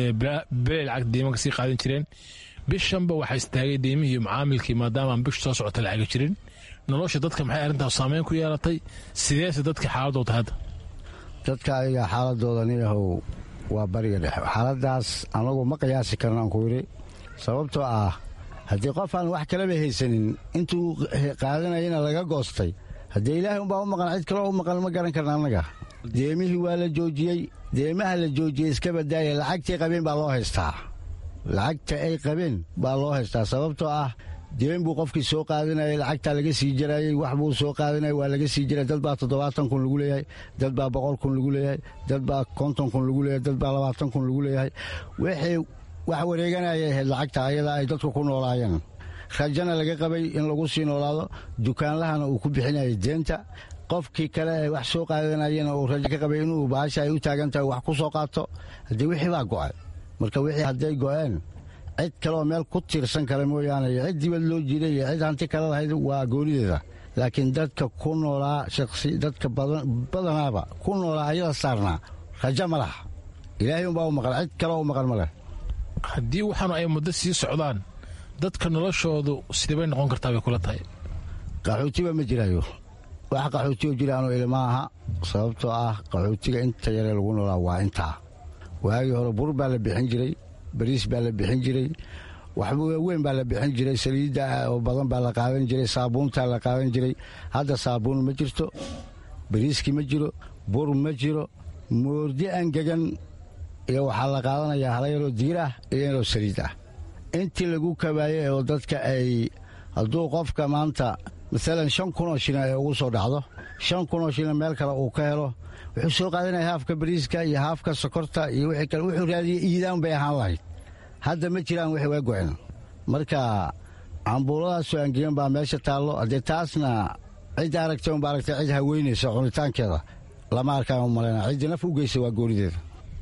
beel lacag deymo kasii qaadan jireen bishanba waxaa istaagay deymihii iyo macaamilkii maadaamaan bish soo socota lacaga jirin nolosha dadka maxay arrintaas saameyn ku yeelatay sideese dadka xaaladoo tahay hadda
dadka ayaga xaaladooda niyahow waa bariga dhexe xaaladaas anagu ma qiyaasi karnaan ku yidhi sababtoo ah haddii qof aan wax kaleba haysanin intuu qaadanayana laga goostay haddee ilaahay umbaa u maqan cid kaloo u maqan ma garan karna annaga deemihii waa la joojiyey deemaha la joojiyey iska badaaya lacagtii qabeen baa loo haystaa lacagta ay qabeen baa loo haystaa sababtoo ah deen buu qofkii soo qaadanayay lacagtaa laga sii jarayey wax buu soo qaadanaya waa laga sii jiray dad baa toddobaatan kun lagu leeyahay dad baa boqol kun lagu leeyahay dad baa konton kun lagu leeyahay dad baa labaatan kun lagu leeyahay wixii wax wareeganayay ahayd lacagta ayada ay dadku ku noolaayeen rajana laga qabay in lagu sii noolaado dukaanlahana uu ku bixinayay deenta qofkii kale ee wax soo qaadanayana uu rajo ka qabay inuu baasha ay u taagan tahay wax ku soo qaato haddii wixii baa go'ay marka wixii hadday go'een cid kaleoo meel ku tiirsan kale mooyaane iyo cid dibad loo jiiday iyo cid hanti kale lahayd waa goonideeda laakiin dadka ku noolaa shaqsi dadka badanaaba ku noolaa ayada saarnaa rajo ma laha ilaahay umbaa u maqan cid kaleo u maqan ma leh
haddii waxaanu ay muddo sii socdaan dadka noloshoodu sidee bay noqon kartaa bay kula tahay
qaxootiba ma jiraayo wax qaxootioo jiraanoo ilma aha sababtoo ah qaxootiga inta yaree lagu noolaa waa intaa waagii hore bur baa la bixin jiray bariis baa la bixin jiray waxba weyn baa la bixin jiray saliidda oo badan baa la qaadan jiray saabuuntaa la qaadan jiray hadda saabuun ma jirto bariiskii ma jiro bur ma jiro moordi angegan iyo waxaa la qaadanayaa hala yaroo diir ah iyo yaroo saliid ah intii lagu kabaayey oo dadka ay hadduu qofka maanta maalan shan kunoo shilin ay ugu soo dhacdo shan kunoo shilin meel kale uu ka helo wuxuu soo qaadanaya haafka bariiska iyo haafka sokorta iyo wixii kale wuxuu raadiyey iidaan bay ahaan lahayd hadda ma jiraan wixii waa go-en marka cambuuladaasoo angegan baa meesha taallo haddee taasna cid aragtay unba aragtay cid haweynaysa cunitaankeeda lama arkaan u malayna ciddii naf u geysa waa goonideeda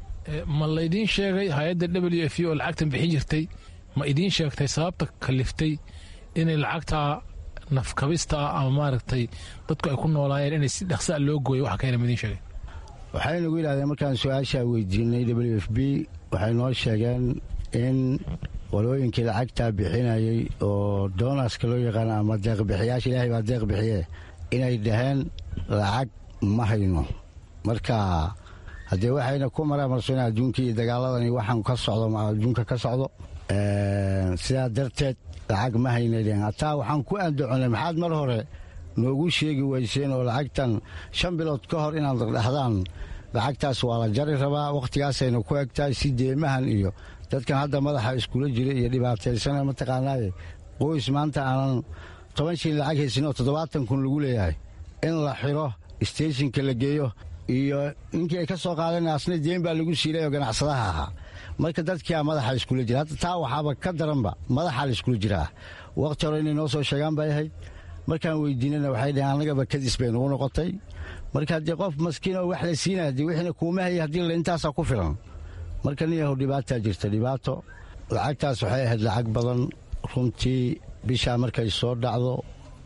ma laydiin sheegay hay-adda w f oo lacagtan bixin jirtay ma idiin sheegtay sababta kaliftay inay lacagtaa nafkabista ah ama maaragtay dadku ay ku noolaayeen inay si dhaqsaa loo gooyo waxa keena ma idiin sheegay
waxay nagu yidhahdeen markaan su-aashaa weydiinay w f b waxay noo sheegeen in qolooyinkii lacagtaa bixinayay oo doonaska loo yaqaano ama deeqbixiyaasha ilaahay baa deeq bixiye inay dhaheen lacag ma hayno marka haddee waxayna ku maraamarsoona adduunkii iyo dagaaladani waxaan ka socdo adduunka ka socdo sidaa darteed lacag ma haynadeen hataa waxaan ku andaconay maxaad mar hore noogu sheegi weyseen oo lacagtan shan bilood ka hor inaad dhahdaan lacagtaas waa la jari rabaa wakhtigaasayna ku egtahay si deemahan iyo dadkan hadda madaxa iskula jira iyo dhibaataysana mataqaanaaye qoys maanta aanan toban shilin lacag haysin oo toddobaatan kun lagu leeyahay in la xiro steeshinka la geeyo iyo ninkii ay ka soo qaadeen asna deen baa lagu siilay oo ganacsadaha ahaa marka dadkiia madaxa iskula jira hadda taa waxaaba ka daranba madaxaa la iskula jiraa wakhti hore inay noo soo sheegaan bay ahayd markaan weydiinana waxay dhaheen annagaba kadis bay nagu noqotay marka haddii qof maskiin oo wax la siinaya haddii wixina kuuma haya haddii la intaasaa ku filan marka nin yahow dhibaataa jirta dhibaato lacagtaas waxay ahayd lacag badan runtii bishaa markay soo dhacdo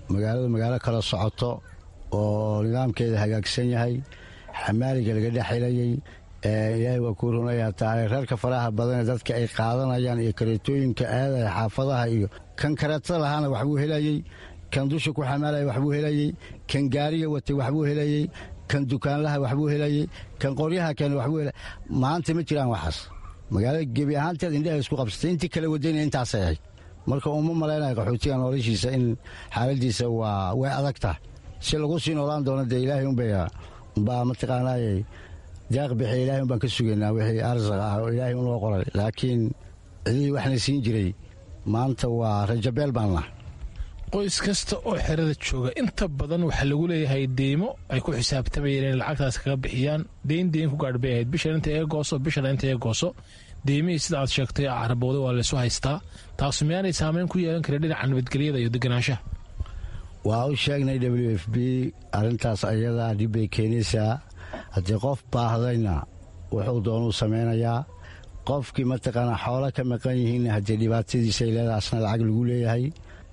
magaalada magaalo kala socoto oo nidaamkeeda hagaagsan yahay xamaaliga laga dhex helayey ilaahay waa kuu runayaa tahay reerka faraha badane dadka ay qaadanayaan iyo kareetooyinka aadaya xaafadaha iyo kan kareetada lahaana waxbuu helayey kan dusha ku xamaalaya waxbuu helayey kan gaariga watay waxbuu helayey kan dukaanlaha waxbuu helayey kan qoryaha keena waxbuu helay maanta ma jiraan waxaas magaalada gebi ahaanteed indhaha isku qabsatay intii kala wadayna intaasay ahayd marka uma malaynaya qaxootiga noloshiisa in xaaladiisa waa way adagta si lagu sii noolaan doono dee ilaahay unbaa mataqaanaaye deeq bixiya ilahay un baan ka sugaynaa wixii arsaq ah oo ilaahay unoo qoray laakiin cidihii waxna siin jiray maanta waa rajabeel baan lah
qoys kasta oo xerada jooga inta badan waxaa lagu leeyahay deymo ay ku xisaabtamayeen inay lacagtaas kaga bixiyaan deyn deyn ku gaadh bay ahayd bishan inta ee gooso bishan inta ee gooso deymihii sida aad sheegtay carabooda waa laysu haystaa taasu miyaanay saameyn ku yeelan karin dhinaca nabadgelyada iyo deganaanshaha
waa u sheegnay w f b arrintaas ayadaa dhib bay keenaysaa haddii qof baahdayna wuxuu doonuu samaynayaa qofkii mataqaanaa xoolo ka maqan yihiinna haddii dhibaatadiisay leedaasna lacag lagu leeyahay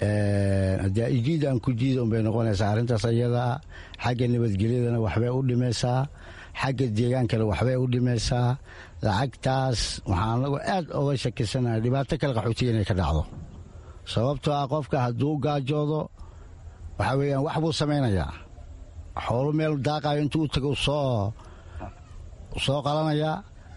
haddii ijiid aan ku jiida unbay noqonaysaa arrintaas ayadaa xagga nabadgelyadana waxbay u dhimaysaa xagga deegaankana waxbay u dhimaysaa lacagtaas waxaan anagu aad oga shakisanahay dhibaato kale qaxootiga inay ka dhacdo sababtoo ah qofka hadduu gaajoodo waxaa weeyaan wax buu samaynayaa xoolo meel daaqayo intuu u tago soo soo qalanayaa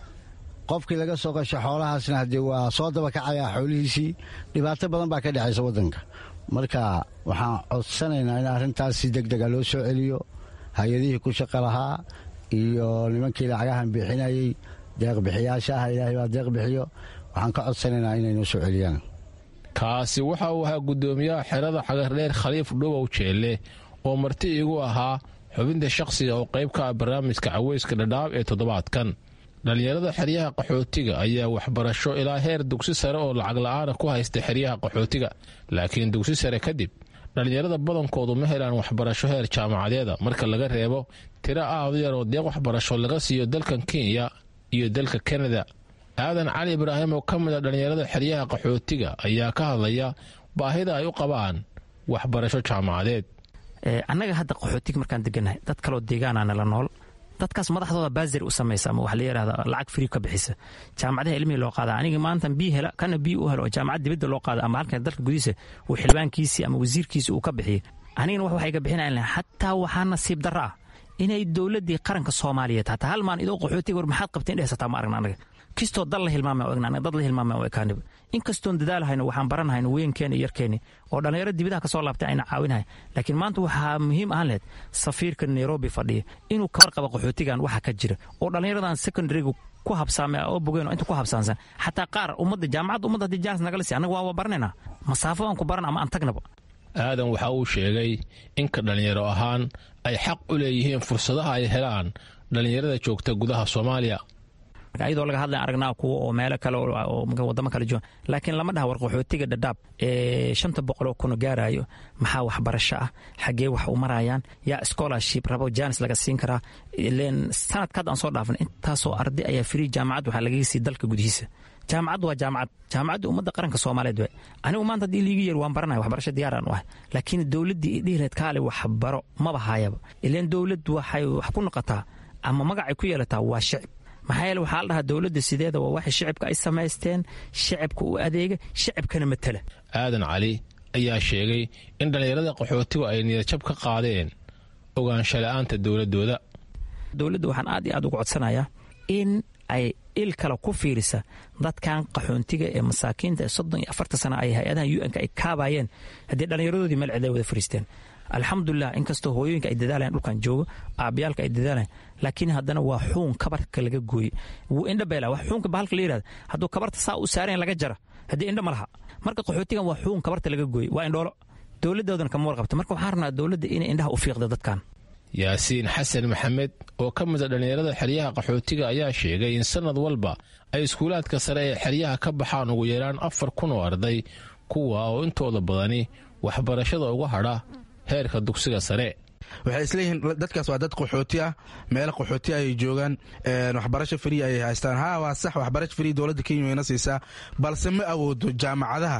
qofkii laga soo qasho xoolahaasna haddii waa soo dabakacayaa xoolihiisii dhibaato badan baa ka dhexaysa waddanka marka waxaan codsanaynaa in arrintaas si deg dega loo soo celiyo hay-adihii ku shaqa lahaa iyo nimankii lacagahan bixinayey deeqbixiyaasha ah ilaahay baa deeq bixiyo waxaan ka codsanaynaa inay noo soo celiyaan
kaasi waxa uu ahaa guddoomiyaha xerada xagardheer khaliif dhubow jeelle oo marti iigu ahaa xubinta shakhsiga oo qayb ka ah barnaamijka caweyska dhadhaab ee toddobaadkan dhallinyarada xeryaha qaxootiga ayaa waxbarasho ilaa heer dugsi sare oo lacag la'aana ku haysta xeryaha qaxootiga laakiin dugsi sare kadib dhallinyarada badankoodu ma helaan waxbarasho heer jaamacadeeda marka laga reebo tiro aadu yar oo deeq waxbarasho laga siiyo dalkan kenya iyo dalka kanada aadan cali ibraahim oo ka mid a dhallinyarada xeryaha qaxootiga ayaa ka hadlaya baahida ay u qabaan waxbarasho jaamacadeed
annaga hadda qaxootiga markaan degannahay dad kaloo deegaanaa nala nool dadkaas madaxdooda baazir u samaysa ama waxa la yidhahda lacag frii ka bixisa jaamacadaha ilmihii loo qaada aniga maanta bii hela kana bii u helo oo jaamacad dibadda loo qaada ama halkan dalka gudihiisa uu xildhibaankiisii ama wasiirkiisi uu ka bixiyey anigana wax waxay ka bixinayan xataa waxaa nasiib darro ah inay dowladdii qaranka soomaaliyeed hataa hal maan idoo qaxootiga war maxaad qabteen dhehsataa ma aragna anaga kistoo dal la hilmaama egna anaga dad la hilmaama o ekaaniba inkastoon dadaalhayno waxaan baranhayno weynkeeni iyo yarkeeni oo dhallinyaro dibidaha ka soo laabtay ayna caawinahay laakiin maanta waxaa muhiim ahaan lehed safiirka nairobi fadhiya inuu ka warqaba qaxootigan waxa ka jira oo dhallinyaradan secondaryga ku habsaame oo bogeen oo inta ku habsaansan xataa qaar ummadda jaamacadda ummadda haddii jaanis nagala sii annaga waa waa baranaynaa masaafo aan ku baran ama aan tagnaba
aadan waxa uu sheegay inka dhallinyaro ahaan ay xaq u leeyihiin fursadaha ay helaan dhallinyarada joogta gudaha soomaaliya
ayadoo laga hadlay aragnaa kuwa oo meelo kale oo wadamo kale jooga laakiin lama dhaha war qaxootiga dhadhaab ee shanta boqol oo kuno gaarayo maxaa waxbarasho ah xaggee wax u marayaan yaa scholarship rabo janis laga siin karaa ileen sanadka hadda aan soo dhaafnay intaasoo arday ayaa free jaamacad waxaa lagaga sii dalka gudihiisa jaamacaddu waa jaamacad jaamacadda ummadda qaranka soomaaliyeed we anigu maanta haddii liiga yeer waan baranaya waxbarasho diyaaraan u ahay laakiin dowladdii idhihileed kaale waxbaro maba hayaba ileen dowlad waxay wax ku noqotaa ama magacay ku yeelataa waa shicib maxaa yeele waxaa la dhahaa dowladda sideeda waa waxay shicibka ay samaysteen shicibka u adeega shicibkana matala
aadan cali ayaa sheegay in dhallinyarada qaxootigu ay niyadjab ka qaadeen ogaansho la'aanta dowladooda
dowladda waxaan aad iyo aad uga codsanayaa in ay il kale ku fiirisa dadkan qaxoontiga ee masaakiinta ee soddon iyo afartan sana ay hay-adaha u n-ka ay kaabayeen haddii dhallinyaradoodii meel ciday wada fariisteen alxamdulilah inkastoo hooyooyinka ay dadaalayan dhulkan joogo aabayaalka ay dadaalayan laakiin haddana waa xuun kabarka laga gooye wuu indha beela wax xuunka bahalka la yirahda hadduu kabarta saa u saarayan laga jara haddii indha ma laha marka qaxootigan waa xuun kabarta laga gooye waa indhoolo dowladdoodana kama warqabta marka waxaan rabnaa dowladda inay indhaha u fiiqda dadkan
yaasiin xasan maxamed oo ka mida dhallinyarada xeryaha qaxootiga ayaa sheegay in sanad walba ay iskuulaadka sare ee xeryaha ka baxaan ugu yaraan afar kun oo arday kuwa oo intooda badani waxbarashada uga hadha heerka dugsiga sare
waxay isleeyihiin dadkaas waa dad qaxooti ah meelo qaxooti ayay joogaan waxbarasho frii ayay haystaan ha waa sax waxbarasho frii dowladda kenya wayna siisaa balse ma awoodo jaamacadaha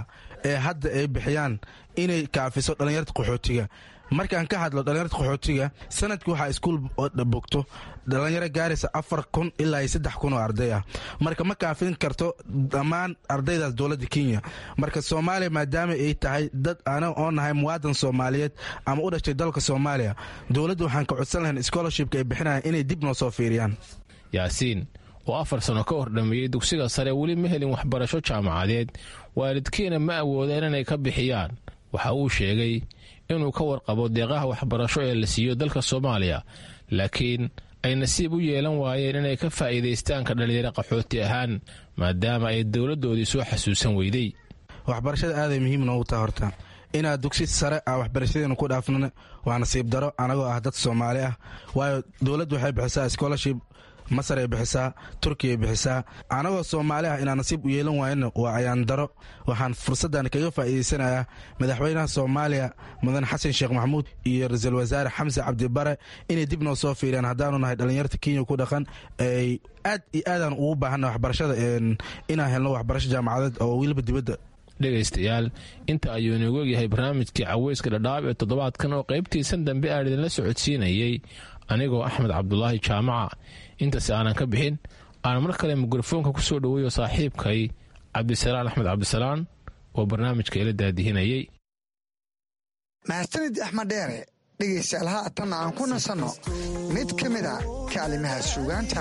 ee hadda ay bixiyaan inay kaafiso dhallinyarta qaxootiga markaan ka hadlo dhallinyarta qaxootiga sanadkii waxaa iskuul bogto dhallinyaro gaaraysa afar kun ilaa iyo saddex kun oo arday ah marka ma kaafin karto dhammaan ardaydaas dowladda kenya marka soomaaliya maadaama ay tahay dad ana oo nahay muwaadan soomaaliyeed ama u dhashtay dalka soomaaliya dowladda waxaan ka codsan lahayn scholarshipka ay bixinayaan inay dib noo soo fiiriyaan
yaasiin oo afar sano ka hor dhammeeyey dugsiga sare weli ma helin waxbarasho jaamacadeed waalidkiina ma awoodeen inay ka bixiyaan waxa uu sheegay inuu ka warqabo deeqaha waxbarasho ee la siiyo dalka soomaaliya laakiin ay nasiib u yeelan waayeen inay ka faa'iidaystaanka dhallinyaro qaxooti ahaan maadaama ay dowladdoodii soo xasuusan weyday
waxbarashada aaday muhiim noogu taha horta inaad dugsi sare ah waxbarashadeenu ku dhaafnan waa nasiib daro anagoo ah dad soomaali ah waayo dowladdu waxay bixisaa scholarship masar ay bixisaa turkiya ay bixisaa anagoo soomaali ah inaan nasiib u yeelan waayana waa ayaan daro waxaan fursaddan kaga faa'iidaysanayaa madaxweynaha soomaaliya mudan xasan sheekh maxamuud iyo ra-iisul wasaare xamse cabdibare inay dib noo soo fiiriyaan haddaanu nahay dhallinyarta kenya ku dhaqan ay aad iyo aadaan ugu baahanna waxbarashada inaan helno waxbarasho jaamacadeed oo weliba dibadda
dhegaystayaal inta ayuu inoogu egyahay barnaamijkii caweyska dhadhaab ee toddobaadkan oo qaybtiisan dambe aan idinla socodsiinayey anigoo axmed cabdulaahi jaamaca intaasi aanan ka bixin aan mar kale mikrofoonka ku soo dhoweeyo saaxiibkay cabdisalaan axmed cabdisalaan oo barnaamijka ila daadihinayey
mahadsanid axmed dheere dhegaystayaal haatanna aan ku nasanno mid ka mid a kaalimaha suugaanta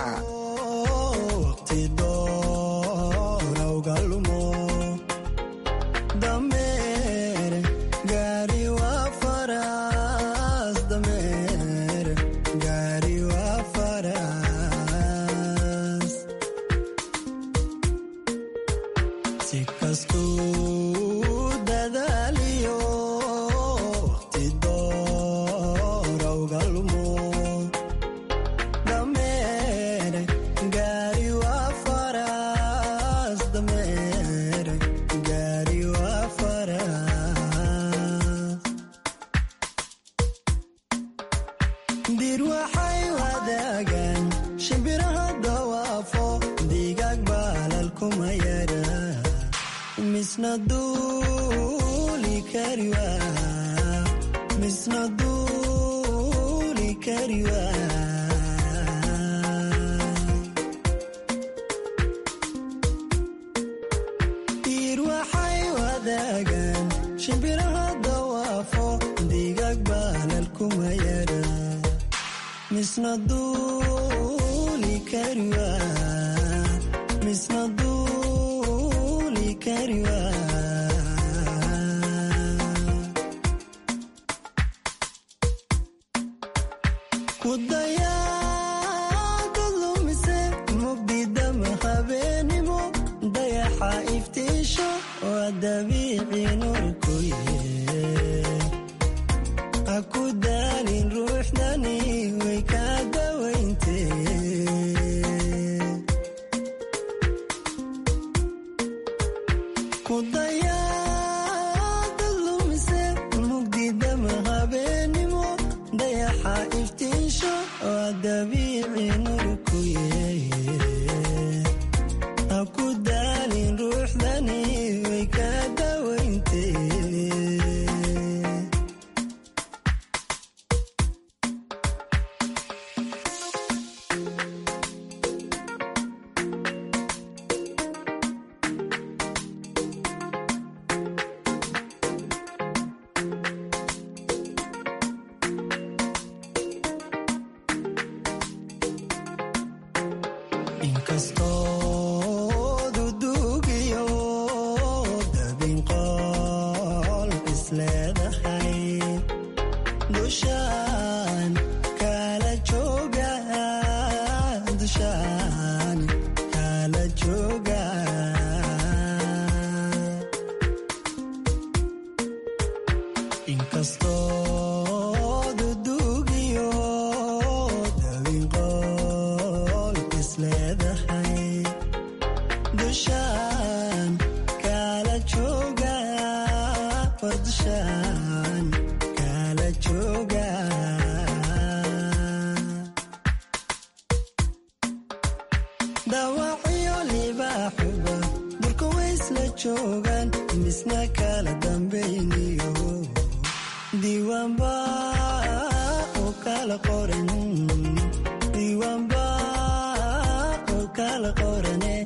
joogaan misna kala dambayniyo diiwaanba oo kala qoran diiwaanba oo kala qorane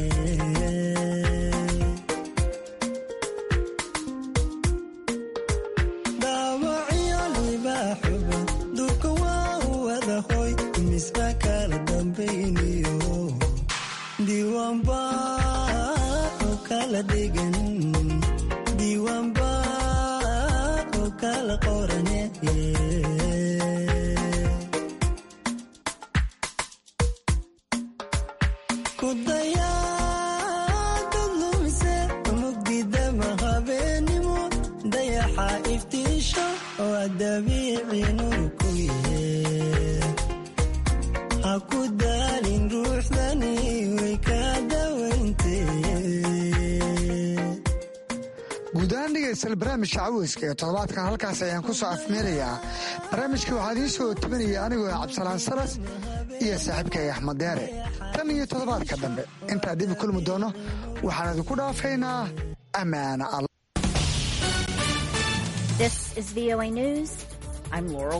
dhaawacyo libaaxuba durka waa u wada hoy misna kala dambayniyo diiwaanba oo kala dhigan diiwaanba oo kala qorane ku dayaadad lumise mugdidama habeenimo dayaxa iftiisho oo dabiici nur ku yee ha ku daalin ruuxdani way ka
guud ahaan dhegaystayaal barnaamijka caweyska ee toddobaadkan halkaas ayaan ku soo afmeerayaa barnaamijka waxaa idiin soo tebinaya anigoo ah cabdisalaan salas iyo saaxiibkay axmed deere tan iyo toddobaadka dambe intaa dibi kulmi doono waxaan idinku dhaafaynaa ammaana alla
This is VOA News. I'm Laurel